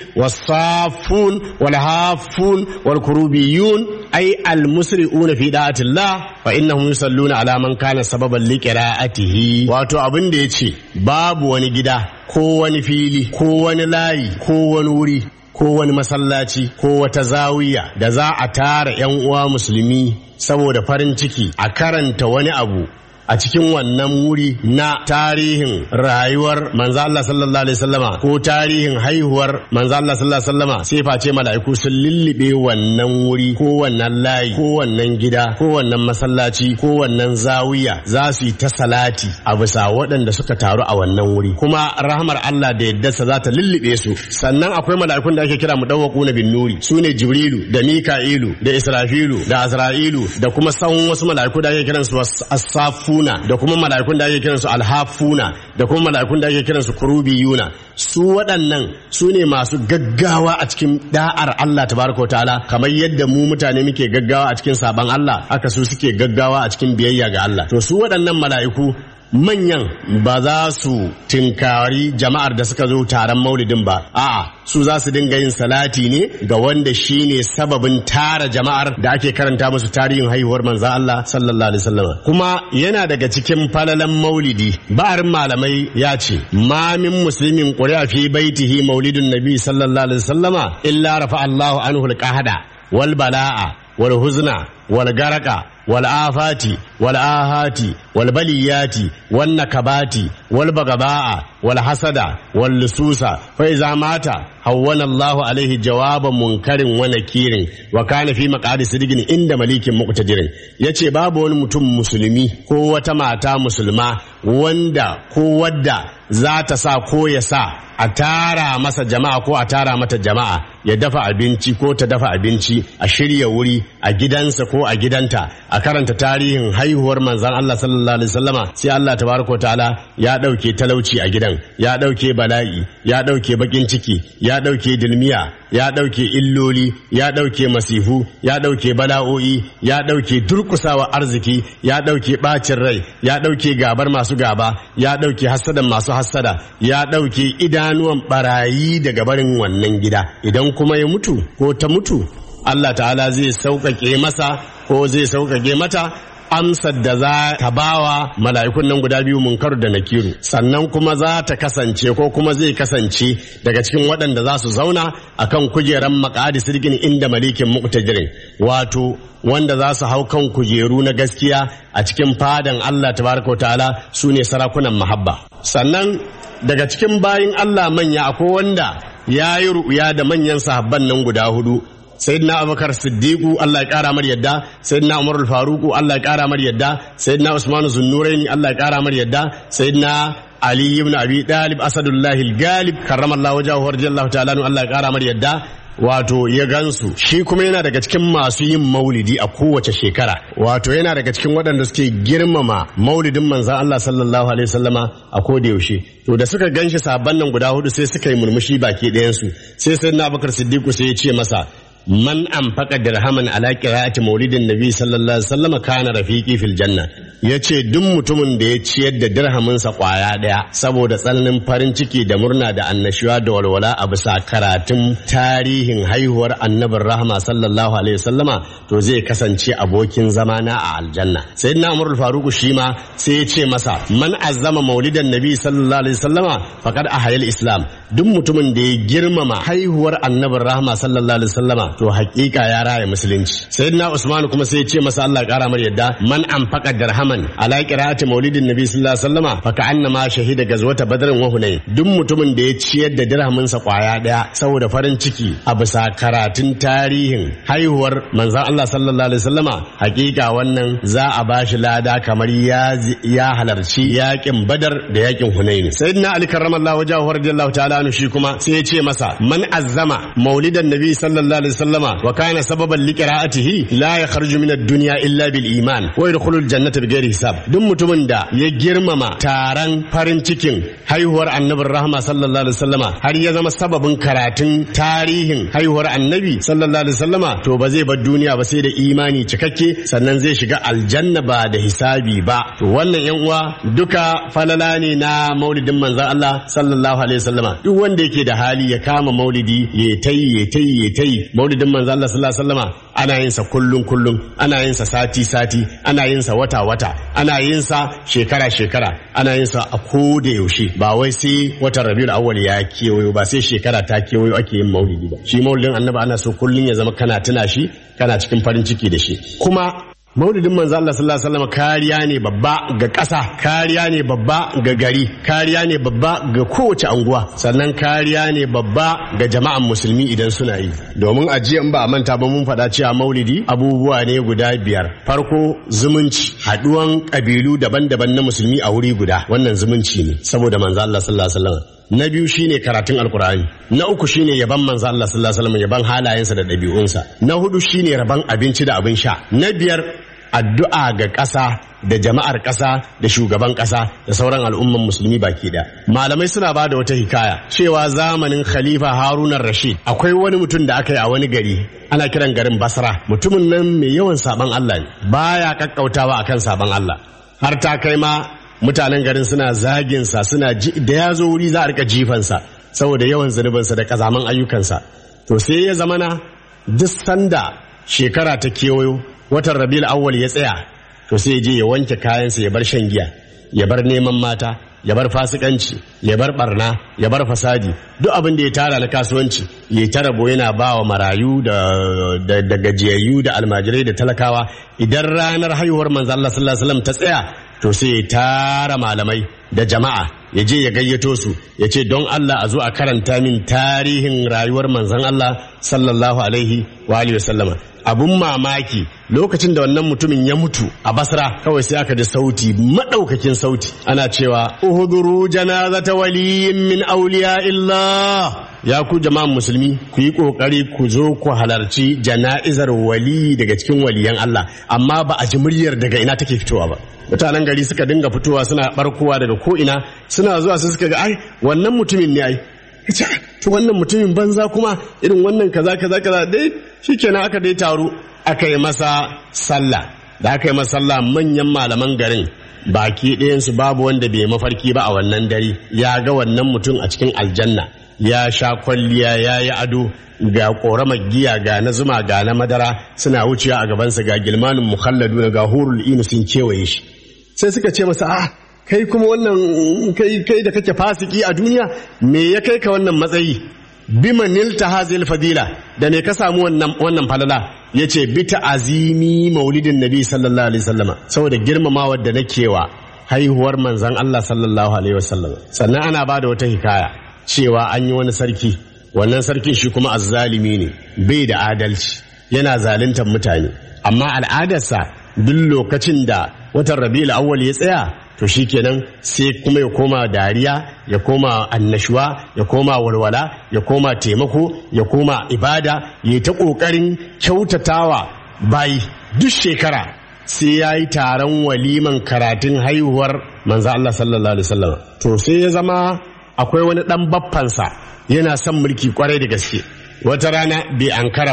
والصافون والهافون والكروبيون أي المسرئون في دعاة الله فإنهم يصلون على man kana sababan liqira'atihi wato abin da yace babu wani gida ko wani fili ko wani layi ko wani wuri ko wani masallaci ko wata zawiya da za a tara yan uwa musulmi saboda farin ciki a karanta wani abu a cikin wannan wuri na tarihin rayuwar manzo Allah sallallahu alaihi wasallama ko tarihin haihuwar manzo Allah sallallahu alaihi wasallama sai face mala'iku sun lullube wannan wuri ko wannan layi ko wannan gida ko wannan masallaci ko wannan zawiya za su yi ta salati a bisa waɗanda suka taru a wannan wuri kuma rahmar Allah da yaddarsa za ta lullube su sannan akwai mala'ikun da ake kira mudawwaqu na bin nuri sune jibrilu da mika'ilu da israfilu da azra'ilu da kuma sauran wasu mala'iku da ake kiransu as-safu yuna da kuma mala'ikun da ake kiransu alhafuna da kuma mala'ikun da ake kiransu kurubiyuna su waɗannan su ne masu gaggawa a cikin da'ar Allah tabaraka wa ta'ala kamar yadda mu mutane muke gaggawa a cikin saban Allah haka su suke gaggawa a cikin biyayya ga Allah to su waɗannan mala'iku manyan ba za su tinkari jama'ar da suka zo taron maulidin ba a'a su za su dinga yin salati ne ga wanda shine sababin tara jama'ar da ake karanta musu tarihin haihuwar manzon Allah sallallahu alaihi wasallam kuma yana daga cikin falalan maulidi ba'arin malamai ya ce ma min muslimin quri'a fi baitihi maulidun nabi sallallahu alaihi wasallama illa rafa Allahu anhu al-qahada wal bala'a wal huzna wal garaka والآفات والآهات والبليات والنكبات والبغضاء والحسد واللصوص فإذا مات هون الله عليه جواب منكر ونكير وكان في مقعد صدق عند مليك مقتدر yace babu wani mutum musulmi ko wata mata musulma wanda ko wadda za ta sa ko ya sa a tara masa jama'a ko a tara mata jama'a ya dafa abinci ko ta dafa abinci a shirya wuri a gidansa ko a gidanta a karanta tarihin haihuwar manzan Allah sallallahu alaihi wasallama sai Allah tabaraka ta'ala ya dauke talauci a gidan ya dauke bala'i ya dauke bakin ciki ya dauke dilmiya ya dauke illoli ya dauke masifu ya dauke bala'o'i ya dauke durkusawa arziki ya dauke bacin rai ya dauke gabar masu gaba ya dauke hasadan masu hassada ya dauke idanuwan barayi daga barin wannan gida idan kuma ya mutu ko ta mutu Allah ta'ala zai sauƙaƙe masa ko zai sauƙaƙe mata amsar da za ta bawa mala'ikun nan guda biyu munkar da nakiru sannan kuma za ta kasance ko kuma zai kasance daga cikin waɗanda za su zauna akan kujeran makadi sirgin inda malikin muqtajirin wato wanda za su hau kan kujeru na gaskiya a cikin fadan Allah tabaraka ta'ala su ne sarakunan mahabba sannan daga cikin bayin Allah manya akwai wanda ya yi ru'ya da manyan sahabban nan guda hudu sayyidina abubakar siddiqu Allah ya kara mar yadda sayyidina umar faruku Allah ya kara mar yadda sayyidina usman zunnuraini Allah ya kara mar yadda sayyidina ali ibn abi talib asadullahi al-galib karramallahu wajhahu radiyallahu ta'ala Allah ya kara mar yadda wato ya gansu shi kuma yana daga cikin masu yin maulidi a kowace shekara wato yana daga cikin waɗanda suke girmama maulidin manzan Allah sallallahu alaihi wasallama a koda yaushe to da suka ganshi sabon nan guda hudu sai suka yi murmushi baki ɗayansu sai sai na bakar siddiqu sai ya ce masa man anfaqa dirhaman ala qira'ati maulidin nabi sallallahu alaihi wasallam kana rafiqi fil janna yace duk mutumin da ya ciyar da dirhamin sa kwaya daya saboda tsananin farin ciki da murna da annashuwa da walwala a bisa karatun tarihin haihuwar annabin rahama sallallahu alaihi wasallama to zai kasance abokin zamana a aljanna sayyidina umar al-faruq shi ma sai ya ce masa man azzama maulidan nabi sallallahu alaihi wasallama faqad ahayal islam duk mutumin da ya girmama haihuwar annabin rahama sallallahu alaihi wasallama to hakika ya raya musulunci sayyidina usman kuma sai ya ce masa Allah ya kara mar yadda man anfaqa dirhaman ala qira'ati maulidin nabi sallallahu alaihi wasallama fa ka'annama shahida gazwata badrin wa hunain duk mutumin da ya ciyar da dirhamin sa kwaya daya saboda farin ciki a bisa karatun tarihin haihuwar manzon Allah sallallahu alaihi wasallama hakika wannan za a bashi lada kamar ya ya halarci yakin badar da yakin hunain sayyidina ali karramallahu wajhahu radiyallahu ta'ala anhu shi kuma sai ya ce masa man azzama maulidan nabi sallallahu alaihi wasallama wa kana sababan liqira'atihi la yakhruju min ad-dunya illa bil iman wa yadkhulul jannata bighairi hisab duk mutumin da ya girmama taron farin cikin haihuwar annabin rahma sallallahu alaihi wasallama har ya zama sababin karatun tarihin haihuwar annabi sallallahu alaihi wasallama to ba zai bar duniya ba sai da imani cikakke sannan zai shiga aljanna ba da hisabi ba to wannan yan uwa duka falala ne na maulidin manzon Allah sallallahu alaihi wasallama duk wanda yake da hali ya kama maulidi ya tayi ya tayi ya tayi maulidin manzon Allah sallallahu alaihi wasallama ana yin sa kullun kullun ana yin sa sati sati ana yin sa wata wata ana yin sa shekara shekara ana yin sa a koda yaushe ba wai sai watan Rabiul Awwal ya kewayo ba sai shekara ta kewayo ake yin maulidi ba shi maulidin annabi ana so kullun ya zama kana tuna shi kana cikin farin ciki da shi kuma maulidin manzo Allah sallallahu alaihi wasallam kariya ne babba ga ƙasa kariya ne babba ga gari kariya ne babba ga kowace anguwa sannan kariya ne babba ga jama'an musulmi idan suna yi domin ajiya in ba a manta ba mun faɗa cewa maulidi abubuwa ne guda biyar farko zumunci haɗuwan ƙabilu daban-daban na musulmi a wuri guda wannan zumunci ne saboda manzo Allah sallallahu alaihi wasallam na biyu shine karatun alkur'ani na uku shine yaban manzo Allah sallallahu alaihi wasallam yaban halayensa da ɗabi'unsa na hudu shine raban abinci da abin sha na biyar addu'a ga ƙasa da jama'ar ƙasa da shugaban ƙasa da sauran al'umman musulmi baki da malamai suna ba da wata hikaya cewa zamanin khalifa harunan rashid akwai wani mutum da aka yi a wani gari ana kiran garin basra mutumin nan mai yawan saban allah ne baya kakkautawa akan saban allah har ta kai ma mutanen garin suna zaginsa suna da ya zo wuri za a rika jifansa saboda yawan zunubinsa da kazaman ayyukansa to sai ya zamana duk sanda shekara ta kewayo watan rabiul awwal ya tsaya to sai je ya wanke kayansa ya bar shan giya ya bar neman mata ya bar fasikanci ya bar barna ya bar fasadi duk abin da ya tara na kasuwanci ya ta rabo yana ba wa marayu da, da, gajiyayyu da almajirai da talakawa idan ranar haihuwar manzo Allah sallallahu alaihi wasallam ta tsaya to sai ya tara malamai da jama'a ya je ya gayyato su ya ce don Allah a zo a karanta min tarihin rayuwar manzon Allah sallallahu alaihi wa alihi wasallama abun mamaki lokacin da wannan mutumin ya mutu a basra kawai sai aka da sauti madaukakin sauti ana cewa uhuduru janazata waliyin min awliya illah ya ku jama'an musulmi ku yi kokari ku zo ku halarci jana'izar wali daga cikin waliyan Allah amma ba a ji muryar daga ina take fitowa ba mutanen gari suka dinga fitowa suna barkowa daga ko ina suna zuwa sai suka ga ai wannan mutumin ne ai to wannan mutumin banza kuma irin wannan kaza kaza kaza dai shikenan aka dai taru aka yi masa sallah da aka yi masa sallah manyan malaman garin baki ɗayansu babu wanda bai mafarki ba a wannan dare ya ga wannan mutum a cikin aljanna ya sha kwalliya ya yi ado ga ƙoramar giya ga na zuma ga na madara suna wucewa a gabansa ga gilmanin mukhalladu ga hurul inu sun kewaye shi sai suka ce masa a kai kuma wannan kai kai da kake fasiki a duniya me ya kai ka wannan matsayi bima nilta hazil fadila da me ka samu wannan wannan falala yace bi ta'azimi maulidin nabi sallallahu alaihi wasallama saboda girmamawa da nake wa haihuwar manzon Allah sallallahu alaihi wasallam sannan ana bada wata hikaya cewa an yi wani sarki wannan sarkin shi kuma azzalimi ne bai da adalci yana zaluntar mutane amma al'adarsa duk lokacin da watan rabi'ul awwal ya tsaya to shikenan sai kuma ya koma dariya ya koma annashuwa ya koma walwala ya koma taimako ya koma ibada ya ta kokarin kyautatawa bayi duk shekara sai ya yi taron waliman karatun haihuwar manzo Allah sallallahu alaihi wasallam to sai ya zama akwai wani dan baffansa yana son mulki kwarai da gaske wata rana bai ankara ba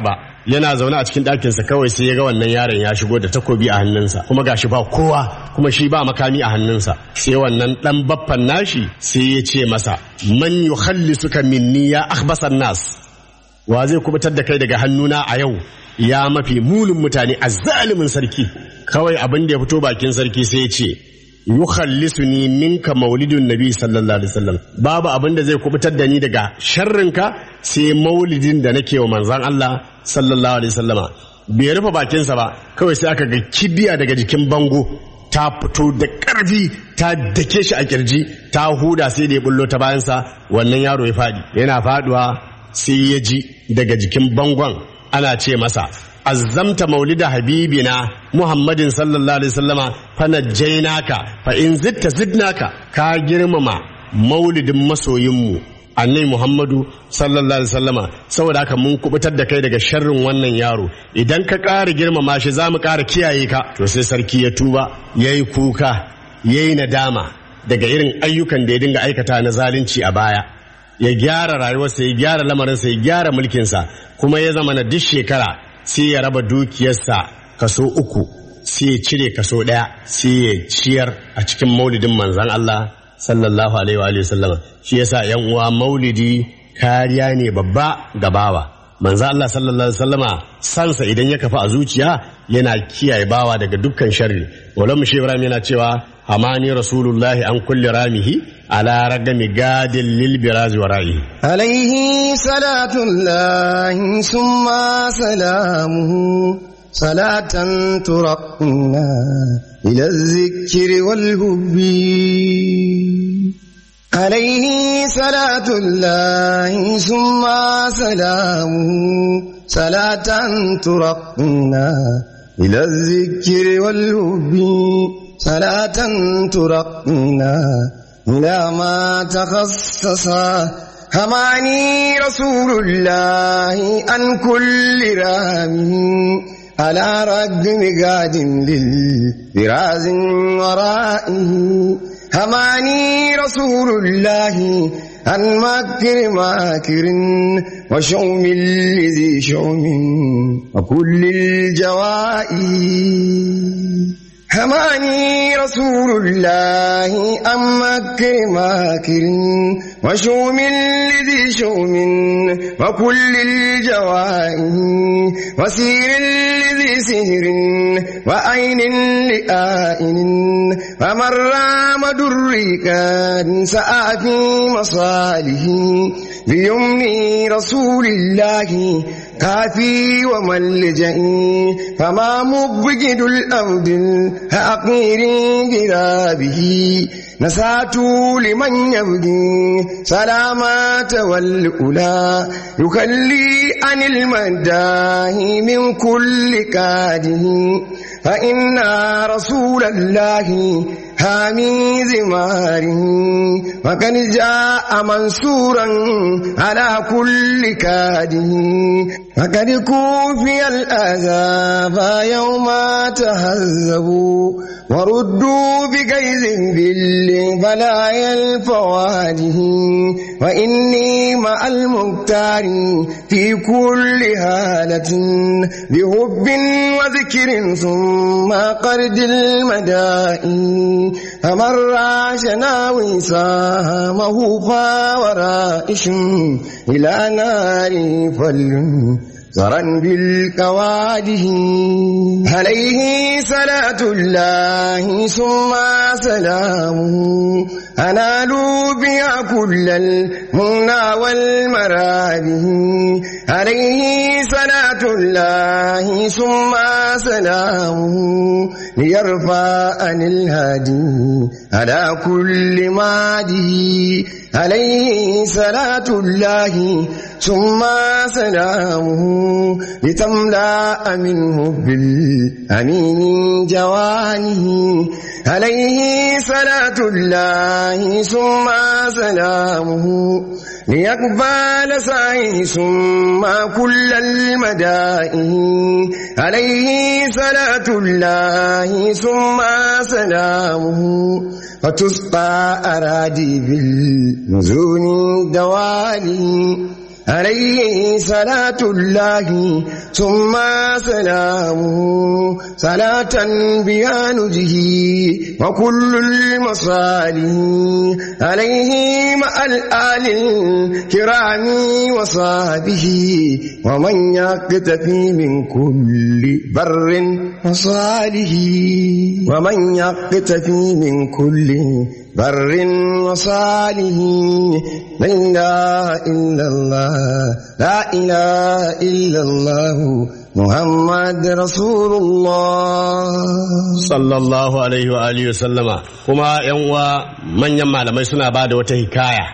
yana zaune a cikin ɗakinsa kawai sai ya ga wannan yaron ya shigo da takobi a hannunsa kuma gashi ba kowa kuma shi ba makami a hannunsa sai wannan ɗan baffan nashi sai ya ce masa man yukhallisuka minni ya akhbasan nas wa zai kubutar da kai daga hannuna a yau ya mafi munin mutane a zalimin sarki kawai abin da ya fito bakin sarki sai ya ce yukhallisuni minka maulidun nabi sallallahu alaihi wasallam babu abin da zai kubutar da ni daga sharrinka sai maulidin da nake wa manzon Allah sallallahu alaihi wasallama bai rufe bakinsa ba kawai sai aka ga kibiya daga jikin bango ta fito da ƙarfi ta dake shi a kirji ta huda sai da ya bullo ta bayansa wannan yaro ya faɗi yana faduwa sai ya ji daga jikin bangon ana ce masa azzamta maulida habibina muhammadin sallallahu alaihi wasallama fa najjaynaka fa in zitta zidnaka ka girmama maulidin masoyinmu annai muhammadu sallallahu alaihi wasallama saboda haka mun kubutar da kai daga sharrin wannan yaro idan ka ƙara girmama shi za mu ƙara kiyaye ka to sai sarki ya tuba ya yi kuka ya yi nadama daga irin ayyukan da ya dinga aikata na zalunci a baya ya gyara rayuwarsa ya gyara lamarinsa ya gyara mulkinsa kuma ya zama na duk shekara sai ya raba dukiyarsa kaso uku sai ya cire kaso ɗaya sai ya ciyar a cikin maulidin manzan Allah sallallahu alaihi wa sallam shi yasa yan uwa maulidi kariya ne babba ga bawa manzo Allah sallallahu alaihi wasallama sansa idan ya kafa a zuciya yana kiyaye bawa daga dukkan sharri wala mushi Ibrahim yana cewa amani rasulullahi an kulli ramihi ala ragami gadin lil birazi wa ra'i عليه صلاة الله ثم سلامه صلاة ترقنا إلى الذكر والهب عليه صلاة الله ثم سلامه صلاة ترقنا إلى الذكر والهب صلاة ترقنا إلى ما تخصص هماني رسول الله عن كل رامي على رد مقاد للبراز ورائه هماني رسول الله عن مكر ماكر وشوم لذي شوم وكل الجوائي هماني رسول الله أم مكر ماكر وشوم لذي شوم وكل الجوائه وسير لذي سهر وأين لآئن ومن رام دريكا سعى في مصاله بيمن رسول الله كافي وملجئي فما مبجد الأرض الحقير جرابه نسات لمن يبدي سلامات والأولى يخلي عن المداه من كل كاده فإن رسول الله هامي زماره وقد جاء منصورا على كل كاده وقد كوفي الأذاب يوم تهذبوا وردوا بجيز بالبلايا الفواده وإني مع المختار في كل هالة بحب وذكر ثم قرد المدائن فمن راشنا وسامه فورائش إلى نار فل زرا بالكواده عليه صلاة الله ثم سلامه أنالوا بها كل المنى والمرابه عليه صلاة الله ثم سلامه ليرفع عن الهادي على كل ماده عليه صلاة الله ثم سلامه لتملأ منه بالأمين جوانه عليه صلاة الله ثم سلامه ليقبل سعيه ثم كل المدائن عليه صلاة الله ثم سلامه فتسقى أرادي بالنزول دوالي عليه صلاة الله ثم سلامه صلاة بها نجه وكل المصالح عليه مع الآل الكرام وصحبه ومن يقتفي من كل بر وصالح ومن يقتفي من كل بر وصالح لا إله إلا الله لا إله إلا الله محمد رسول الله sallallahu alaihi wa alihi sallama kuma yan uwa manyan malamai suna ba da wata hikaya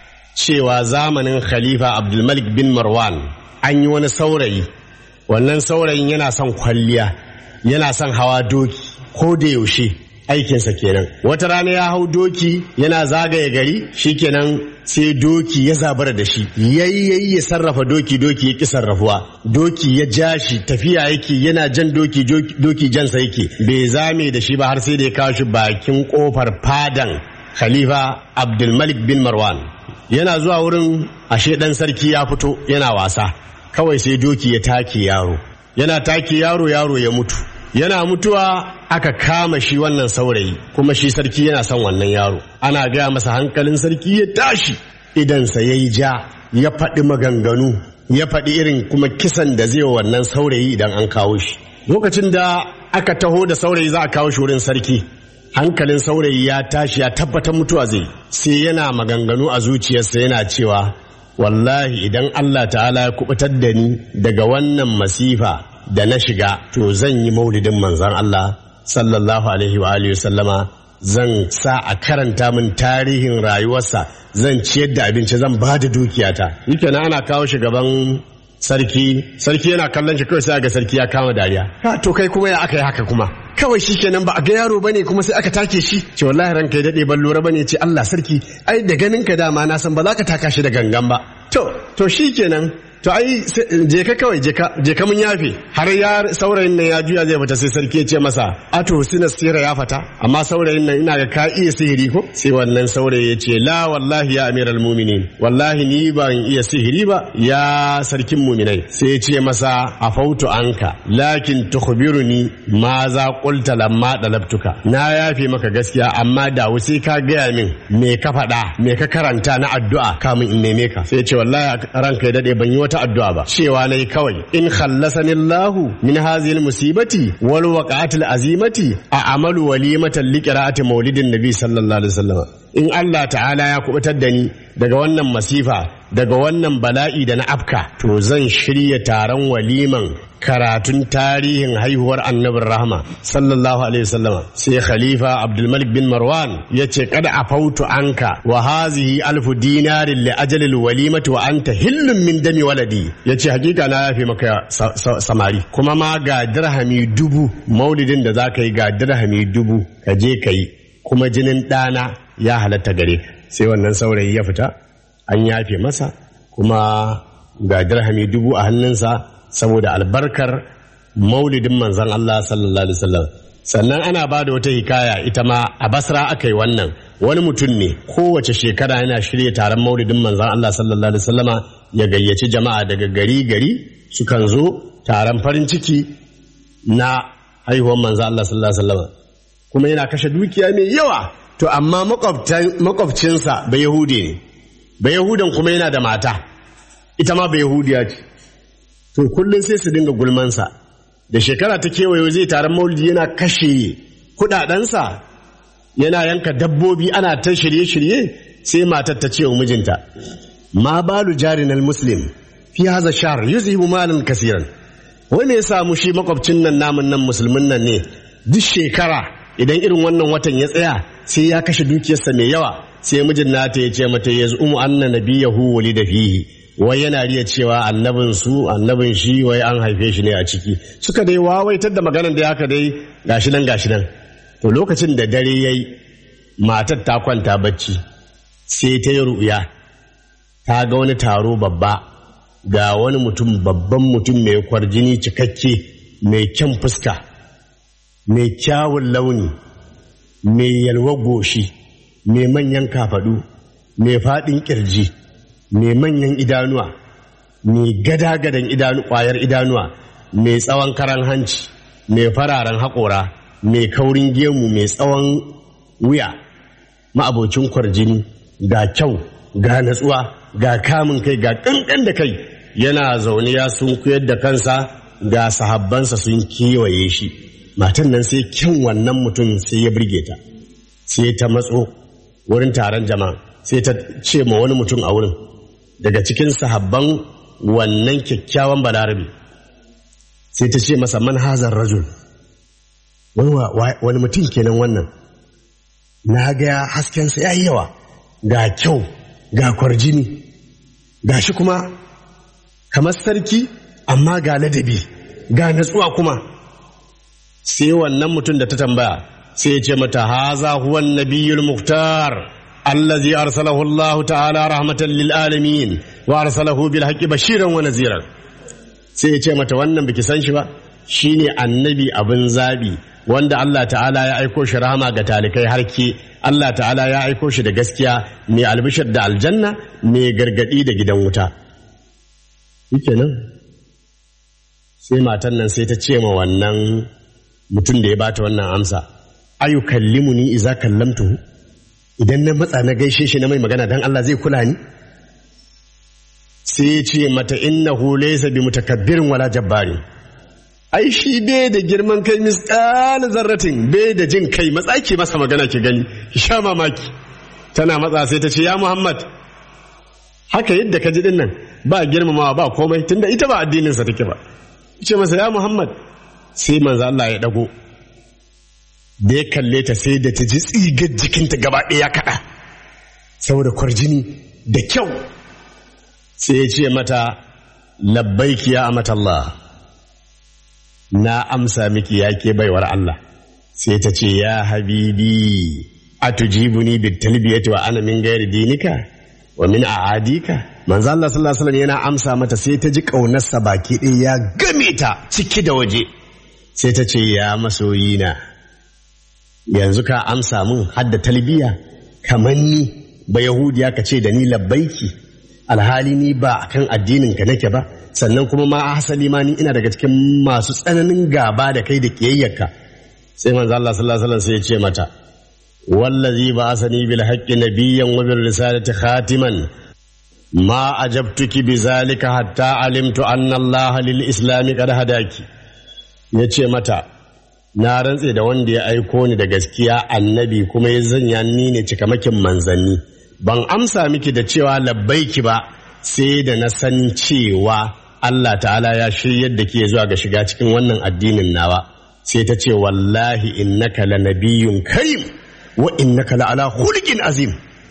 cewa zamanin khalifa abdulmalik bin marwan an yi wani saurayi wannan saurayin yana son kwalliya yana son hawa doki ko da yaushe aikinsa kenan wata rana ya hau doki yana zagaye gari shikenan sai doki ya zabara da shi yayi ya sarrafa doki doki ya ki sarrafuwa doki ya ja shi tafiya yake yana jan doki doki jansa yake bai zame da shi ba har sai da ya kawo shi bakin kofar fadan khalifa abdulmalik bin marwan yana zuwa wurin ashe dan sarki ya fito yana wasa kawai sai doki ya take yaro yana take yaro yaro ya mutu yana mutuwa aka kama shi wannan saurayi kuma shi sarki yana son wannan yaro ana gaya masa hankalin sarki ya tashi idansa ya yi ja ya faɗi maganganu ya faɗi irin kuma kisan da zai wa wannan saurayi idan an kawo shi lokacin da aka taho da saurayi za a kawo shi wurin sarki hankalin saurayi ya tashi ya tabbatar mutuwa zai sai yana maganganu a zuciyarsa yana cewa wallahi idan Allah ta'ala ya kubutar da ni daga wannan masifa da na shiga to zan yi maulidin manzon Allah sallallahu alaihi wa alihi sallama zan sa a karanta min tarihin rayuwarsa zan ciyar da abinci zan ba da dukiyata yake na ana kawo shi gaban sarki sarki yana kallon shi kawai sai ga sarki ya kama dariya ha to kai kuma ya aka yi haka kuma kawai shi kenan ba a ga yaro bane kuma sai aka take shi ce wallahi ranka ya dade ban lura bane ce Allah sarki ai da ganin ka dama na san ba za ka taka shi da gangan ba to to shi kenan to ai je ka kawai je ka je ka mun yafe har ya saurayin nan ya juya zai fita sai sarki ya ce masa ato sina sira ya fata amma saurayin nan ina ga ka iya sihiri ko sai wannan saurayi ya ce la wallahi ya amiral mu'minin wallahi ni ban iya sihiri ba ya sarkin mu'minai sai ya ce masa afautu anka lakin tukhbiruni ma za qulta lamma dalabtuka na yafe maka gaskiya amma da sai ka gaya min me ka faɗa me ka karanta na addu'a kamin in neme ka sai ya ce wallahi ranka ya dade ban yi wata wata addu'a ba cewa nayi kawai in khallasani Allahu min hadhihi musibati wal waqa'atil azimati a amalu walimatan liqira'ati maulidin nabi sallallahu alaihi wasallam in Allah ta'ala ya kubutar da ni daga wannan masifa daga wannan bala'i da na afka to zan shirya taron waliman karatun tarihin haihuwar annabin rahama sallallahu alaihi wasallama sai khalifa abdulmalik bin marwan ya ce kada a fautu anka wa hazihi alfu dinarin li ajalil walimati wa anta hillun min dami waladi ya ce hakika na yafe maka samari kuma ma ga dirhami dubu maulidin da za ka yi ga dirhami dubu ka je ka yi kuma jinin ɗana ya halatta gare sai wannan saurayi ya fita an yafe masa kuma ga dirhami dubu a hannunsa saboda albarkar maulidin manzon Allah sallallahu alaihi wasallam sannan ana ba da wata hikaya ita ma a basra aka yi wannan wani mutum ne kowace shekara yana shirya taron maulidin manzon Allah sallallahu alaihi wasallama ya gayyaci jama'a daga gari gari sukan zo taron farin ciki na haihuwar manzon Allah sallallahu alaihi wasallama kuma yana kashe dukiya mai yawa to amma makwabcinsa ba yahudi ne ba yahudan kuma yana da mata ita ma ba yahudiya ce to kullum sai su dinga gulmansa da shekara ta kewayo zai taron maulidi yana kashe kudadensa yana yanka dabbobi ana ta shirye-shirye sai matar ta ce wa mijinta ma balu jarinal muslim fi haza shahr yuzibu malan kasiran wai me yasa mu shi makwabcin nan namun nan musulmin nan ne duk shekara idan irin wannan watan ya tsaya sai ya kashe dukiyarsa mai yawa sai mijin nata ya ce mata yaz'umu anna nabiyahu walida fihi wai yana riya cewa annabin su annabin shi wai an haife shi ne a ciki suka dai wawaitar da maganar da haka dai gashi nan gashi nan to lokacin da dare yayi matar ta kwanta bacci sai ta yi ru'ya ta ga wani taro babba ga wani mutum babban mutum mai kwarjini cikakke mai kyan fuska mai kyawun launi mai yalwa goshi mai manyan kafadu mai faɗin ƙirji mai manyan idanuwa mai gada-gadan idanu ƙwayar idanuwa mai tsawon karan hanci mai fararen haƙora mai kaurin gemu mai tsawon wuya ma'abocin kwarjini ga kyau ga natsuwa ga kamun kai ga ƙanƙan da kai yana zaune ya sun kuyar da kansa ga sahabbansa sun kewaye shi matan nan sai kyan wannan mutum sai ya birge ta sai ta matso wurin taron jama'a sai ta ce ma wani mutum a wurin daga cikin sahabban wannan kyakkyawan balarabe sai ta ce masa manhazar rajul wani mutum kenan wannan na ga haskensa ya yi yawa ga kyau ga kwarjini ga shi kuma kamar sarki amma ga ladabi ga natsuwa kuma sai wannan mutum da ta tambaya sai ya ce mata haza huwa nabiyul muhtar allazi arsalahu Allah ta'ala rahmatan lil alamin wa arsalahu bil haqqi bashiran wa naziran sai ya ce mata wannan biki san shi ba shine annabi abin zabi wanda Allah ta'ala ya aiko shi rahama ga talikai harke Allah ta'ala ya aiko shi da gaskiya mai albishir da aljanna mai gargadi da gidan wuta shikenan sai matan nan sai ta ce ma wannan mutum da ya bata wannan amsa ayu kallimuni iza kallamtuhu idan na matsa na gaishe shi na mai magana dan Allah zai kula ni sai ya ce mata innahu laysa bi mutakabbirin wala jabbarin ai shi bai da girman kai misqal zarratin bai da jin kai matsaki masa magana ki gani ki sha mamaki tana matsa sai ta ce ya Muhammad haka yadda ka ji din nan ba girmamawa ba komai tunda ita ba addinin sa take ba ce masa ya Muhammad sai manzo Allah ya dago da ya kalle ta sai da ta ji tsigar jikinta gaba ɗaya kaɗa saboda kwarjini da kyau sai ya ce mata labbaiki ya amata Allah na amsa miki ya ke baiwar Allah sai ta ce ya habibi atujibuni bitalbiyati wa ana min gairi dinika wa min a'adika manzo Allah sallallahu alaihi wasallam yana amsa mata sai ta ji kaunarsa baki ɗaya ya game ta ciki da waje sai ta ce ya masoyina yanzu ka amsa mun hadda talbiya kamar ni ba yahudiya ka ce da ni labbaiki alhali ni ba akan addinin ka nake ba sannan kuma ma hasali ma ni ina daga cikin masu tsananin gaba da kai da kiyayyarka sai manzo Allah sallallahu alaihi wasallam sai ya ce mata wallazi ba asani bil haqqi nabiyyan wa bil risalati khatiman ma ajabtuki bizalika hatta alimtu anna Allah lil islami qad hadaki yace mata na rantse da wanda ya aiko ni da gaskiya annabi kuma ya zanya ni ne cikamakin manzanni ban amsa miki da cewa labbaiki ba sai da na san cewa Allah ta'ala ya shiryar da ke zuwa ga shiga cikin wannan addinin nawa sai ta ce wallahi innaka lanabiyyun karim wa innaka la'ala khuluqin azim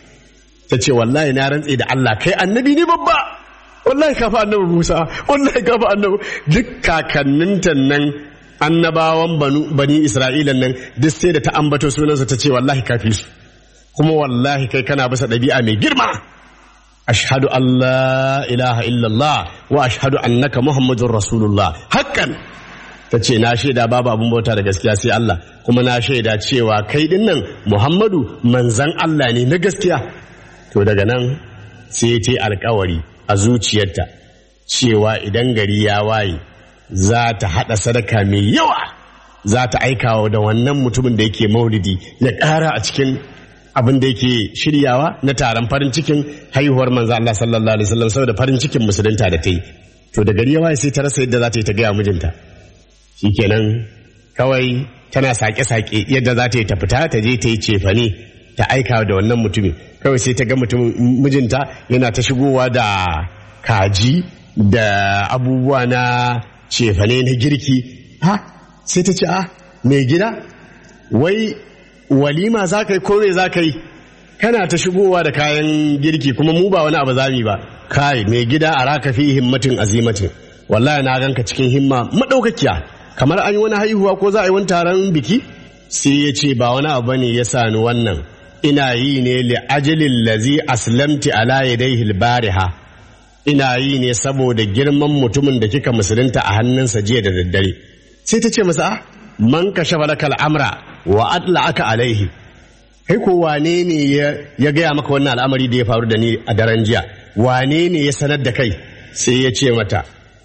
ta ce wallahi na rantse da Allah kai annabi ne babba wallahi kafa annabi Musa wallahi kafa annabi duk kakanninta nan annabawan bani Isra'ilan nan duk sai da ta ambato sunansa ta ce wallahi kafi su kuma wallahi kai kana bisa ɗabi'a mai girma ashhadu an la ilaha illallah wa ashhadu annaka muhammadun rasulullah hakan ta ce na shaida babu abin bauta da gaskiya sai Allah kuma na shaida cewa kai din nan muhammadu manzan Allah ne na gaskiya to daga nan sai ta yi alkawari a zuciyarta cewa idan gari ya waye za ta haɗa sadaka mai yawa za ta aikawa da wannan mutumin da yake maulidi ya ƙara a cikin abin da yake shiryawa na taron farin cikin haihuwar manzo Allah sallallahu alaihi wasallam saboda farin cikin musulunta da ta yi to da gari ya waye sai ta rasa yadda za ta yi ta gaya mijinta shikenan kawai tana sake-sake yadda za ta yi ta fita ta je ta yi cefane ta aika da wannan mutumin kawai sai ta ga mutumin mijinta yana ta shigowa da kaji da abubuwa na cefane na girki ha sai ta ce a mai gida wai walima za ka yi kome za ka yi kana ta shigowa da kayan girki kuma mu ba wani abu zami ba kai mai gida a raka fi himmatin azimatin wallahi na ganka cikin himma madaukakiya kamar an yi wani haihuwa ko za a yi wani taron biki sai ya ce ba wani abu ne ya sani wannan ina yi ne li ajalin lazi aslamti ala yadayhi bariha ina yi ne saboda girman mutumin da kika musulunta a hannunsa jiya da daddare sai ta ce masa man kashafa laka al'amra wa adla aka alaihi kai ko wane ne ya gaya maka wannan al'amari da ya faru da ni a daren jiya wane ne ya sanar da kai sai ya ce mata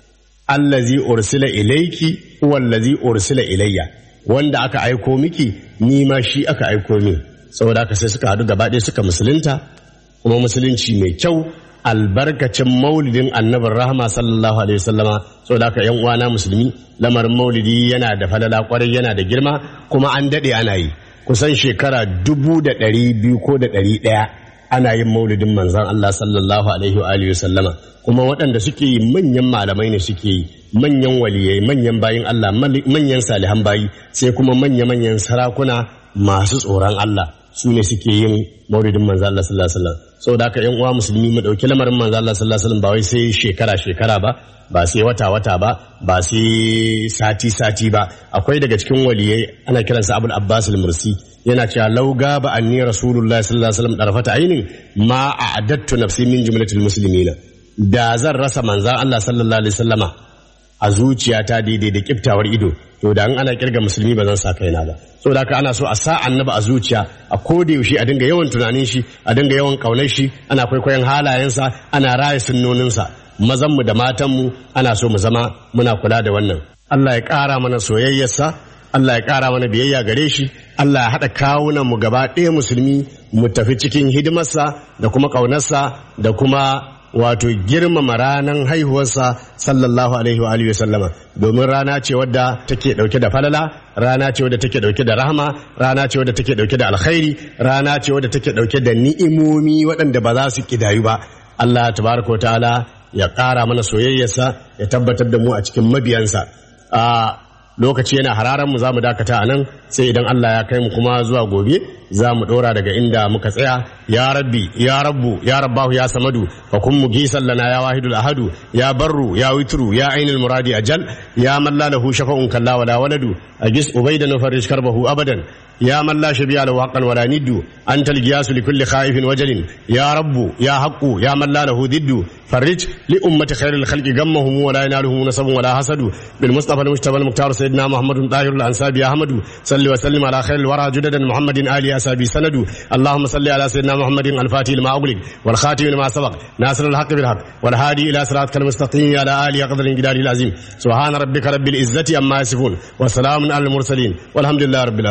allazi ursila ilaiki wallazi ursila ilayya wanda aka aiko miki ni ma shi aka aiko min saboda haka sai suka haɗu gaba ɗaya suka musulunta kuma musulunci mai kyau albarkacin maulidin annabin rahama sallallahu alaihi wasallama saboda haka yan uwana musulmi lamarin maulidi yana da falala kwarai yana da girma kuma an daɗe ana yi kusan shekara dubu da ɗari biyu ko da ɗari ɗaya ana yin maulidin manzon Allah sallallahu alaihi wa alihi sallama kuma waɗanda suke yi manyan malamai ne suke yi manyan waliyai manyan bayin Allah manyan salihan bayi sai kuma manya manyan sarakuna masu tsoron Allah su ne suke yin maulidin manzon Allah sallallahu alaihi wasallam saboda haka yan uwa musulmi mu dauki lamarin manzon Allah sallallahu alaihi wasallam ba wai sai shekara shekara ba ba sai wata wata ba ba sai sati sati ba akwai daga cikin waliyai ana kiransa Abul Abbas al-Mursi yana cewa lauga ba anni rasulullahi sallallahu alaihi wasallam darfata ainin ma a'adattu nafsi min jumlatil muslimina da zan rasa manzan Allah sallallahu alaihi wasallama a zuciyata daidai da kiftawar ido to da an ana kirga musulmi ba zan sa kaina ba saboda haka ana so a sa annabi a zuciya a koda yaushe a dinga yawan tunanin shi a dinga yawan kaunar shi ana kwaikwayon halayensa ana raya sunnoninsa mazan mu da matan mu ana so mu zama muna kula da wannan Allah ya ƙara mana soyayyarsa Allah ya ƙara mana biyayya gare shi Allah ya haɗa kawunan mu gaba ɗaya musulmi mu tafi cikin hidimarsa da kuma ƙaunarsa da kuma wato girmama ranar haihuwarsa sallallahu alaihi wa alihi sallama domin rana ce wadda take dauke da falala rana ce wadda take dauke da rahama rana ce wadda take dauke da alkhairi rana ce wadda take dauke da ni'imomi waɗanda ba za su kidayu ba Allah tabaraka ta'ala ya ƙara mana soyayyarsa ya tabbatar da mu a cikin mabiyansa a lokaci yana hararan mu za mu dakata a nan sai idan Allah ya kai mu kuma zuwa gobe za mu ɗora daga inda muka tsaya ya rabbi ya rabbu ya rabbahu ya samadu fa kun mu gisan lana ya wahidul ahadu ya barru ya witru ya ainul muradi ajal ya man la lahu shafa'un kalla wala waladu agis ubayda nufarrish karbahu abadan يا من لا شبيه له حقا ولا ند أنت الجياس لكل خائف وجل يا رب يا حق يا من لا له ضد فرج لأمة خير الخلق غمهم ولا ينالهم نصب ولا حسد بالمصطفى المجتبى المختار سيدنا محمد طاهر الأنساب يا أحمد صل وسلم على خير الورى جددا محمد آل أسابي سند اللهم صل على سيدنا محمد الفاتح لما أغلق والخاتم لما سبق ناصر الحق بالحق والهادي إلى صراطك المستقيم على آله قدر الجلال العظيم سبحان ربك رب العزة أما يصفون وسلام على المرسلين والحمد لله رب العالمين